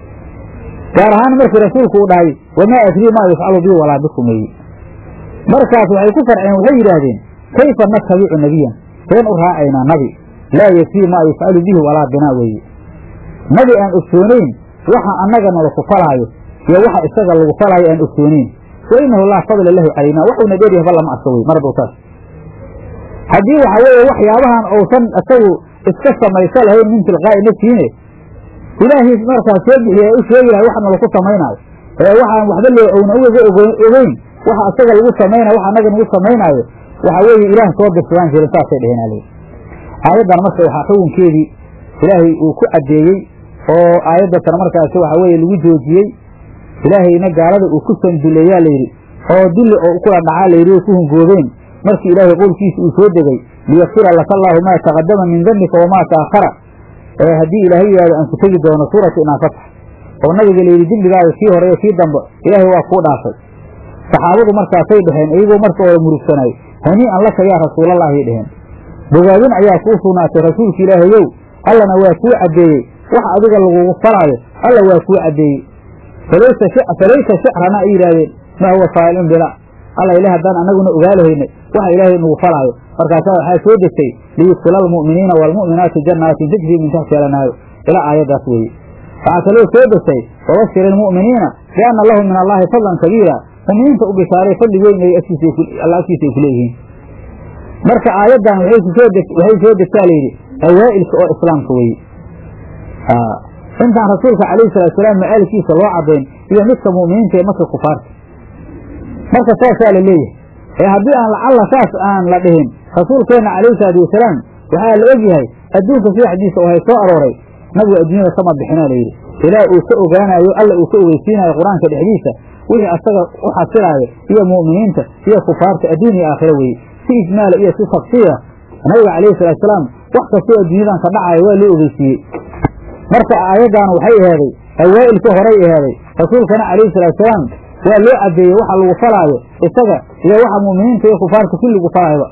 gaar ahaan markii rasuulku uu dhahay wamaa adrii maa yufcalu bii walaa bikum weeye markaas waxay ku farxeen waxay yidhaahdeen kayfa natabicu nebiyan seen u raacaynaa nabi laa yakfii maa yufcalu bihi walaa binaa weeye nabi aan ogsoonayn waxa annagana laku falaayo iyo waxa isaga lagu falaayo aan ogsoonayn wa inahu laa fadla lahu calaynaa waxuuna dheeryahay ba lama arka wey mar hadduu saas haddii waxa weeye waxyaabahan uusan isagu iska samayso lahayn min tilqaa'i nafsiine ilaahay markaas soo bixiya u sheegi lahay waxna laku samaynaayo ee waxaan waxba loo owna uga ogeyn waxa isaga lagu samaynayo waxa annaga nagu samaynaayo waxa weeye ilaah soo dirsadaan jirin saasay dheheen ale aayaddan marka waxaa xukunkeedii ilaahay uu ku caddeeyey oo aayaddatan markaasi waxa weeye lagu joojiyey ilaahayna gaalada uu ku sanduleeyaa layidhi oo dulli oo kula dhacaa layidhi oo ku hungoobeen markii ilaahay qowlkiisa uu soo degay liyakfira laka allaahu maa taqadama min dambika wamaa ta'akhara ee haddii ilaahay yidhahdo aan ku tegi doono suuratu inaa fatax oo nabiga layidhi dembigaaga kii hore iyo kii dambe ilaahay waa kuu dhaafay saxaabadu markaasay dheheen iyagoo marka hore murugsanay hanii'an laka yaa rasuulallaahiy dheheen bogaadin ayaa kuu sugnaatay rasuulka ilaahayow allana waa kuu caddeeyey wax adiga lagugu falaayo alla waa kuu caddeeyey falaysa shicrana ay yidhaahdeen maa huwa faa'ilun bila alla ilaah haddaan annaguna ogaalahaynay waxa ilaahay nagu falaayo markaasaa waxaa soo degtay liyudkila almu'miniina waalmu'minaati jannaatin tajrii min taxti alanaaru ilaa aayaddaas weeye waxaa kaloo soo degtay wabashir ilmu'miniina bianna lahum min allaahi fadlan kabiira mu'miniinta u bishaaray fadli weyn ay alla agtiisa ay ku leeyihiin marka aayaddan waxay soo degtaa layidhi awaa'ilka oo islaamka weeye intaan rasuulka calayhi salaatusalaam ma'aalkiisa loo caddayn iyo midka mu'miniinta ee marka kufaarta marka saasaa la leeyahay ee haddii aan lacalla saas aan la dhihin rasuulkeenna calayhi salaatu wasalaam waxaa la ogyahay adduunka sidaxdiisa oo hay soo arooray nabigu adduunyada kama bixinaa layidhi ilaa uu ka ogaanayo alla uu ka ogeysiinayo qur-aanka dhexdiisa wixii asaga u xasilaayo iyo mu'miniinta iyo kufaarta adduun iyo aakhiro weeye si ijmaala iyo si tafsiira nabiga calayhi salaatusalaam wax kastoo adduunyadan ka dhacayo waa loo ogeysiiyey marka aayaddan waxay eheeday awaa'ilka horay eheeday rasuulkana calayhi salaatusalaam waa loo caddeeyey waxa lagu falaayo isaga iyo waxa mu'miniinta iyo kufaarta kulligu falaayba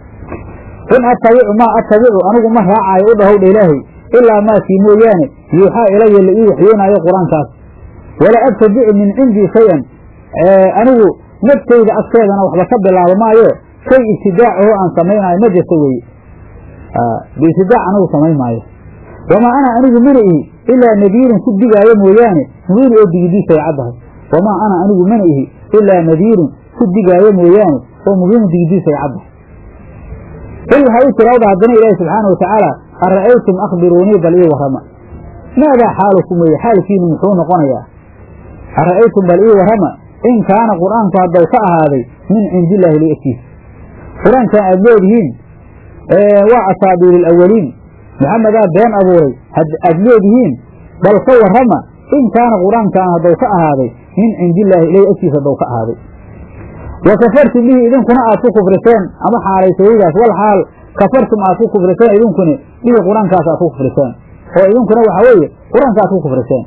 in attabicu maa attabicu anigu ma raacaayo u dhahowdha ilaahay ilaa maakii mooyaane yuuxaa ilaya la ii waxyoonaayo qur-aankaas walaa abtadicu min cindii shay-an anigu naftayda agteedana waxba ka bilaabo maayo shay ibtidaac oo aan samaynaayo ma jirto weye biibtidaac anigu samayn maayo wamaa ana anigu mana ihi ilaa nadiirun ku digaayo mooyaane mubiin oo digidiisa ay caddahay wamaa ana anigu mana ihi ilaa nadiirun ku digaayo mooyaane oo mubiinun digidiisa ay caddahay qul waxaa u tiraawda haddana ilaahi subxaana watacaala ara'aytum akhbiruunii bal ii warrama maadaa xaalukum weeye xaalkiinu muxuu noqonayaa ara'aytum bal ii warrama in kaana qur'aanku haddaw ka ahaaday min cindillaahi li agtiisa qur-aankan aad leedihiin waa asaabiir alawaliin maxamedaa been abuuray aad leedihiin bal ka warrama in kaana qur-aankan haddaw ka ahaaday min cindillaahi ilahi agtiisa haddaw ka ahaaday wa kafartum bihi idinkuna aad ku kufriseen ama xaalaysayidaas wal xaal kafartum aad ku kufriseen idinkuna bihi qur-aankaas aad ku kufriseen oo idinkuna waxa weeye qur-aanka aad ku kufriseen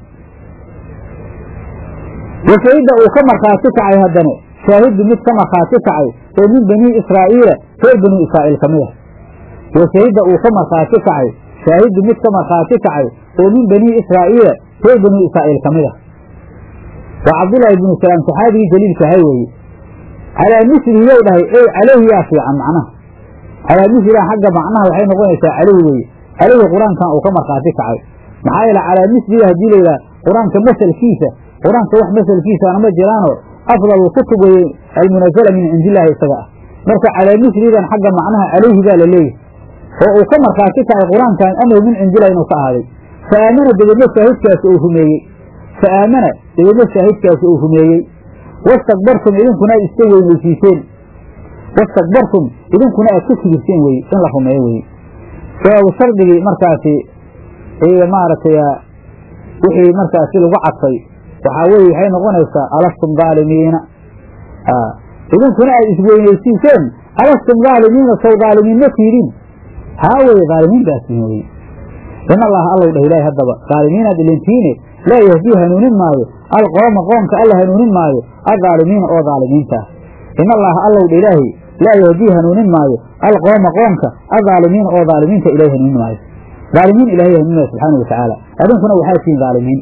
wa shahidda uu ka markhaati kacay haddane shaahidu mid ka markhaati kacay oo min banii israa'iila reer banii israa'iil ka mid ah wa shahidda uu ka markhaati kacay shaahidu mid ka markhaati kacay oo min banii israa'iila reer banii israa'iil ka mid ah waa cabdullaahi bnu salaam saxaabigii jaliilka ahay weeye calaa mislihi yow dhahay ey caleyhi yaa fiican macnaha calaa misliha xagga macnaha waxay noqonaysaa caleyhi weeye caleyhi qur-aankan uu ka markhaati kacay maxaa yeele calaa mislihi haddii la yidhaha qur-aanka masalkiisa qur-aanka wax masalkiisaana ma jiraanoo afdal kutub weye almunazala min cindillaahi isaga ah marka calaa mislidan xagga macnaha caleyhi baa la leeyahay oo uu ka markhaati kacay qur-aankan amar min cindillahi inuu ka ahaaday fa aamana dabeedna shaahidkaasi uu rumeeyey fa aamana dabeedna shaahidkaasi uu rumeeyey wastakbartum idinkuna aad iska weynaysiiseen wastakbartum idinkuna aad ku kibirteen weye in la rumeeyo weye sabaabu shardigii markaasi maaragtay wixii markaasi lagu cadfay waxaa weye waxay noqonaysaa alastum dhaalimiina idinkuna aad isweynaysiiseen alastum dhaalimiina sow dhaalimiin ma tiidin haa weye dhaalimiin baasiin weye in allaha allow dheh ilaahi haddaba dhaalimiinaad ilintiine laa yahdii hanuunin maayo alqooma qoomka alla hanuunin maayo aldaalimiina oo dhaalimiinta ah in allaha allow dha ilaahi laa yahdii hanuunin maayo alqooma qoomka aldaalimiina oo dhaalimiinta ilahay hanuunin maayo dhaalimiin ilahay hanuunin maayo subxaana wa tacaala adinkuna waxaa tihiin dhaalimiin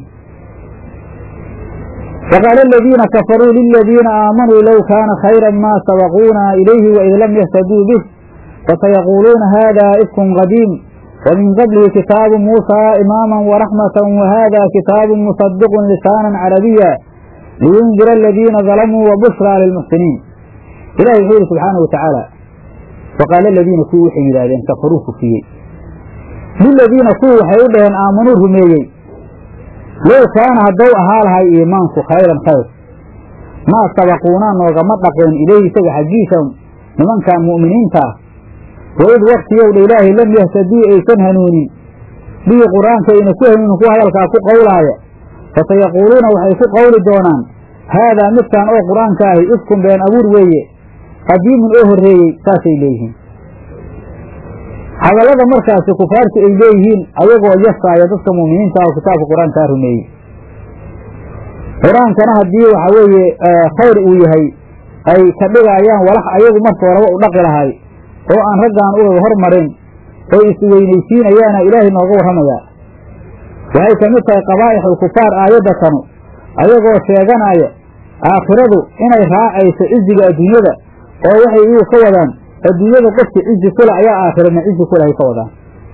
waqaala aladiina kafaruu liladiina aamanuu low kaana khayra ma sabaquuna ilayhi waid lam yahtaduu bih fasayaquuluuna hada ifkun qadiim ومن قبله كتاب موسى إماما ورحمة وهذا كتاب مصدق لسانا عربيا لينذر الذين ظلموا وبشرى للمحسنين إلهي يقول سبحانه وتعالى وقال الذين كوا حيلادين كفروا كفية للذين كوا حيلادين آمنوا رميي لو كان هدو أهالها إيمانك خيرا خير ما سبقونا وغمطقين إليه سبح جيسا لمن كان مؤمنين تاه waid waktiyow dha ilaahay lam yahtadii aysan hanuunin bihi qur-aanka ayna ku hanuunin kuwa hadalkaa ku qowlaaya fasayaquuluuna waxay ku qowli doonaan haadaa midkaan oo qur-aanka ahi ifkun been abuur weeye qadiimun oo horreeyey saasay leeyihiin hadallada markaasi kufaartu ay leeyihiin ayagoo yasaaya dadka mu'miniinta ah oo kitaabka qur-aankaa rumeeyey qur-aankana haddii waxaa weeye khayr uu yahay ay ka dhigaayaan walax ayagu marka horeba u dhaqi lahay oo aan raggaan ugaga hormarin oo isweynaysiinayaana ilaahay nooga warramayaa waxay ka mid tahay qabaa'ixul kufaar aayadda kanu ayagoo sheeganaya aakhiradu inay raacayso ciziga adduunyada oo waxay iyagu ka wadaan adduunyada qofka cizi kula ayaa aakhirana cizi kula ay ka wadaan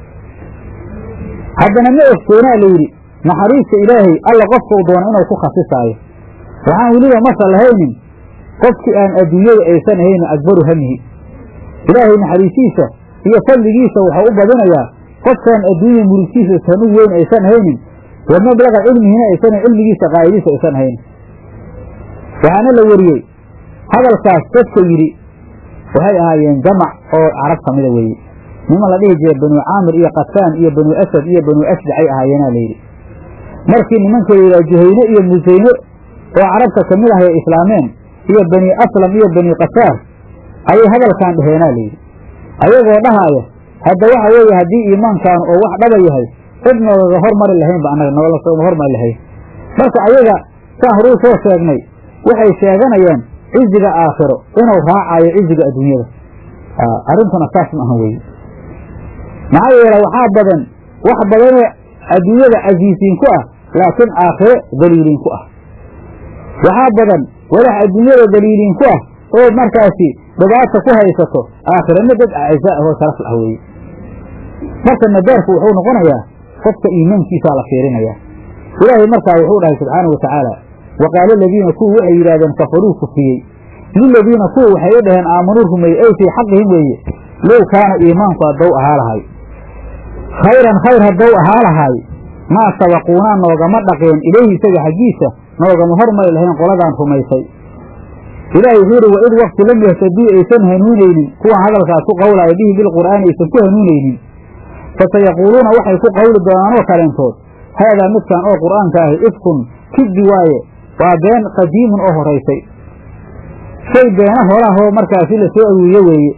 haddana ma ogsoonaa la yidhi naxariista ilaahay alla qofka u doono inuu ku khasisaayo waxaan weliba masa lahaynin qofkii aan adduunyada aysan ahaynin akbaru hamihi ilaahay naxariisiisa iyo fadligiisa waxau u badinayaa qofkaan adduunya murugtiisa tanu weyn aysan haynin wa mablaga cilmihina aysan cilmigiisa qaa'idisa aysan haynin waxaana la weriyey hadalkaas dadka yidhi waxay ahaayeen jamac oo carab ka mida weeye niman la dhihi jiray banuu caamir iyo qasaan iyo banuu asad iyo banuu asdacay ahaayeenaa layidhi markii nimanka la yidhaha juhayne iyo musayne oo carabta ka mid ahay islaameen iyo bani aslam iyo bani qasaar ayay hadalkan dheheenaa layidhi ayagoo dhahaaya hadda waxa weeye haddii iimaankaanu oo wax dhaba yahay cid noogaga hormari lahaynba annaga noolama hormari lahayn marka ayaga saan horuu soo sheegnay waxay sheeganayaan ciziga aakhiro inuu raacayo ciziga adduunyada arrintuna saas ma ahan weye maxaa yeele waxaa badan wax badanoo adduunyada casiisiin ku ah laakiin aakhiro daliiliin ku ah waxaa badan walax adduunyada daliiliin ku ah oo markaasi dhibaata ku haysato aakhirana dad acisa ahoo sharaf lah weeye marka nadaarku wuxuu noqonayaa qofka iimaankiisaa la fiirinayaa ilaahay markaa wuxuu dhahay subxaana wa tacaala wa qaala aladiina kuwa waxay yidhahdeen kafaruu kufriyey liladiina kuwa waxay u dhaheen aamanuu rumeeyey ay fii xaqihim weeye low kaana iimaanku haddow ahaa lahay khayran khayr haddow ahaa lahaay maa sabaquunaa noogama dhaqeen ilayhi isaga xaggiisa noogama hormari lahayn qoladaan rumaysay ilaahay wuxuu yidhi waid wakti lam yahtadii aysan hanuunaynin kuwan hadalkaas ku qowlaya bihi bilqur'aani aysan ku hanuunaynin fasayaquuluuna waxay ku qowli doonaanoo kaleentood haadaa midkan oo qur'aanka ahi ifkun kidbi waaye waa been qadiimun oo horaysay shay beena horahoo markaasi la soo awiiye weeye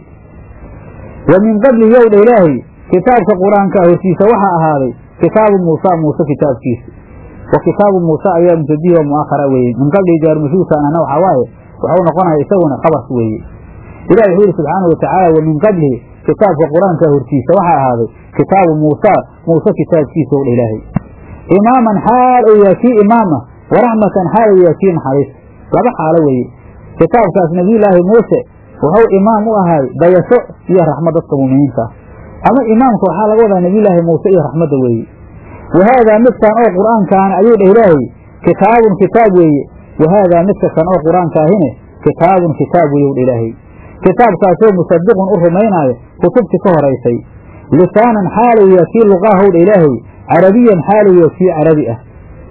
wa min qabli yowdha ilaahay kitaabka qur-aanka hortiisa waxaa ahaaday kitaabu muusa muuse kitaabkiisa wa kitaabu muusa ayaa mubtadihi oo mu'akhara weeye min qablihi jaarmashuurkaanana waxaa waaye waxau noqonaya isaguna khabars weeye ilahi wuxuu yidhi subxaanau watacaala wa min qablihi kitaabka qur-aanka hortiisa waxaa ahaaday kitaabu muusa muuse kitaabkiisa owdha ilaahay imaaman xaal ou yahay kii imaama waraxmatan xaal ou yahay kii naxariis laba xaalo weeye kitaabkaas nebiyulaahi muuse wuxuu imaam u ahay dayasho iyo raxmad dadka muuminiinta ah ama imaamka waxaa laga wadaa nebiyulaahi muuse iyo raxmadda weeye wa haadaa midkan oo qur'aankaana ayuu dheh ilaahay kitaabun kitaab weeye wa haadaa midka kan oo qur-aankaahine kitaabun kitaab weeye wdha ilaahay kitaabkaasoo musadiqun u rumaynaayo kutubtii ka horaysay lisaanan xaalow yaa kii luqaahowdha ilaahay carabiyan xaalow yaa kii carabi ah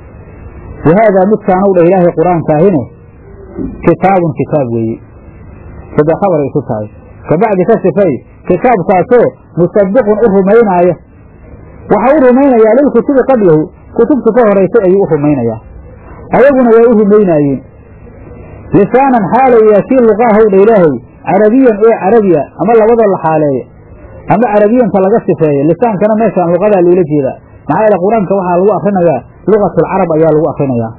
wa haadaa midkaanow dha ilaahay qur-aankaahine kitaabun kitaab weeye sade khabar ay isu tahay kabacdi ka sifay kitaabkaasoo musadiqun u rumaynaaya waxa u rumaynayaa lilkutubi qablahu kutubta ka horaysay ayuu u rumaynayaa ayaguna way u rumaynaayeen lisaanan xaalow yaa kii luqaahowdha ilaahay carabiyan ee carabiya ama labadoo la xaaleeyo ama carabiyanka laga sifeeyo lisaankana meeshaan luqadaa loola jeedaa maxaa yeele qur-aanka waxaa lagu akrinayaa lugatulcarab ayaa lagu akrinayaa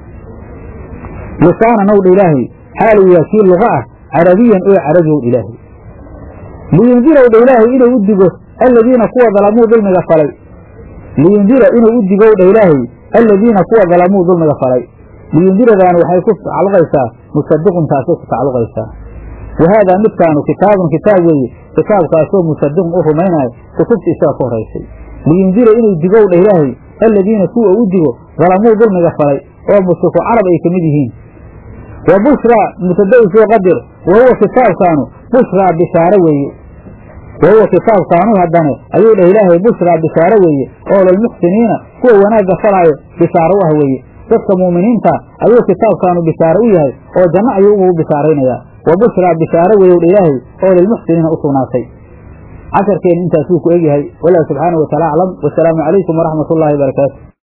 lisaanan owdha ilaahay xaalow yaa kii luqa ah carabiyan oo carabi owdha ilaahay liyundira owdha ilaahay inuu u digo aladiina kuwa dalamuu dulmiga falay liyundira inuu u digo owdha ilaahay aladiina kuwa dalamuu dulmiga falay liyundiradaani waxay ku tacalluqaysaa musadiqun taasay ku tacalluqaysaa wa haadaa midkaanu kitaabun kitaab weeye kitaabkaasoo musadiqun u rumaynayo kutubta isaga ka horaysay liyundira inuu digowdha ilaahay aladiina kuwa u digo dalamuu dulmiga falay oo mushriku carab ay ka mid yihiin wa bushraa mubtada'i soo qadir wa huwa kitaabkaanu bushraa bishaare weeye wa huwa kitaabkaanu haddane ayuu dhah ilaahay bushraa bishaare weeye oo lilmuxsiniina kuwa wanaagga falaayo bishaaro u ah weeye dadka muuminiinta ayuu kitaabkaanu bishaare u yahay oo janno ayuu ugu bishaaraynayaa wa bushraa bishaare weeyow dha ilaahay oo lilmuxsiniina u sugnaatay casharkeenna intaasuu ku egyahay wallahu subxaanahu wataala aclam wasalaamu calaykum waraxmat ullaahi barakaatu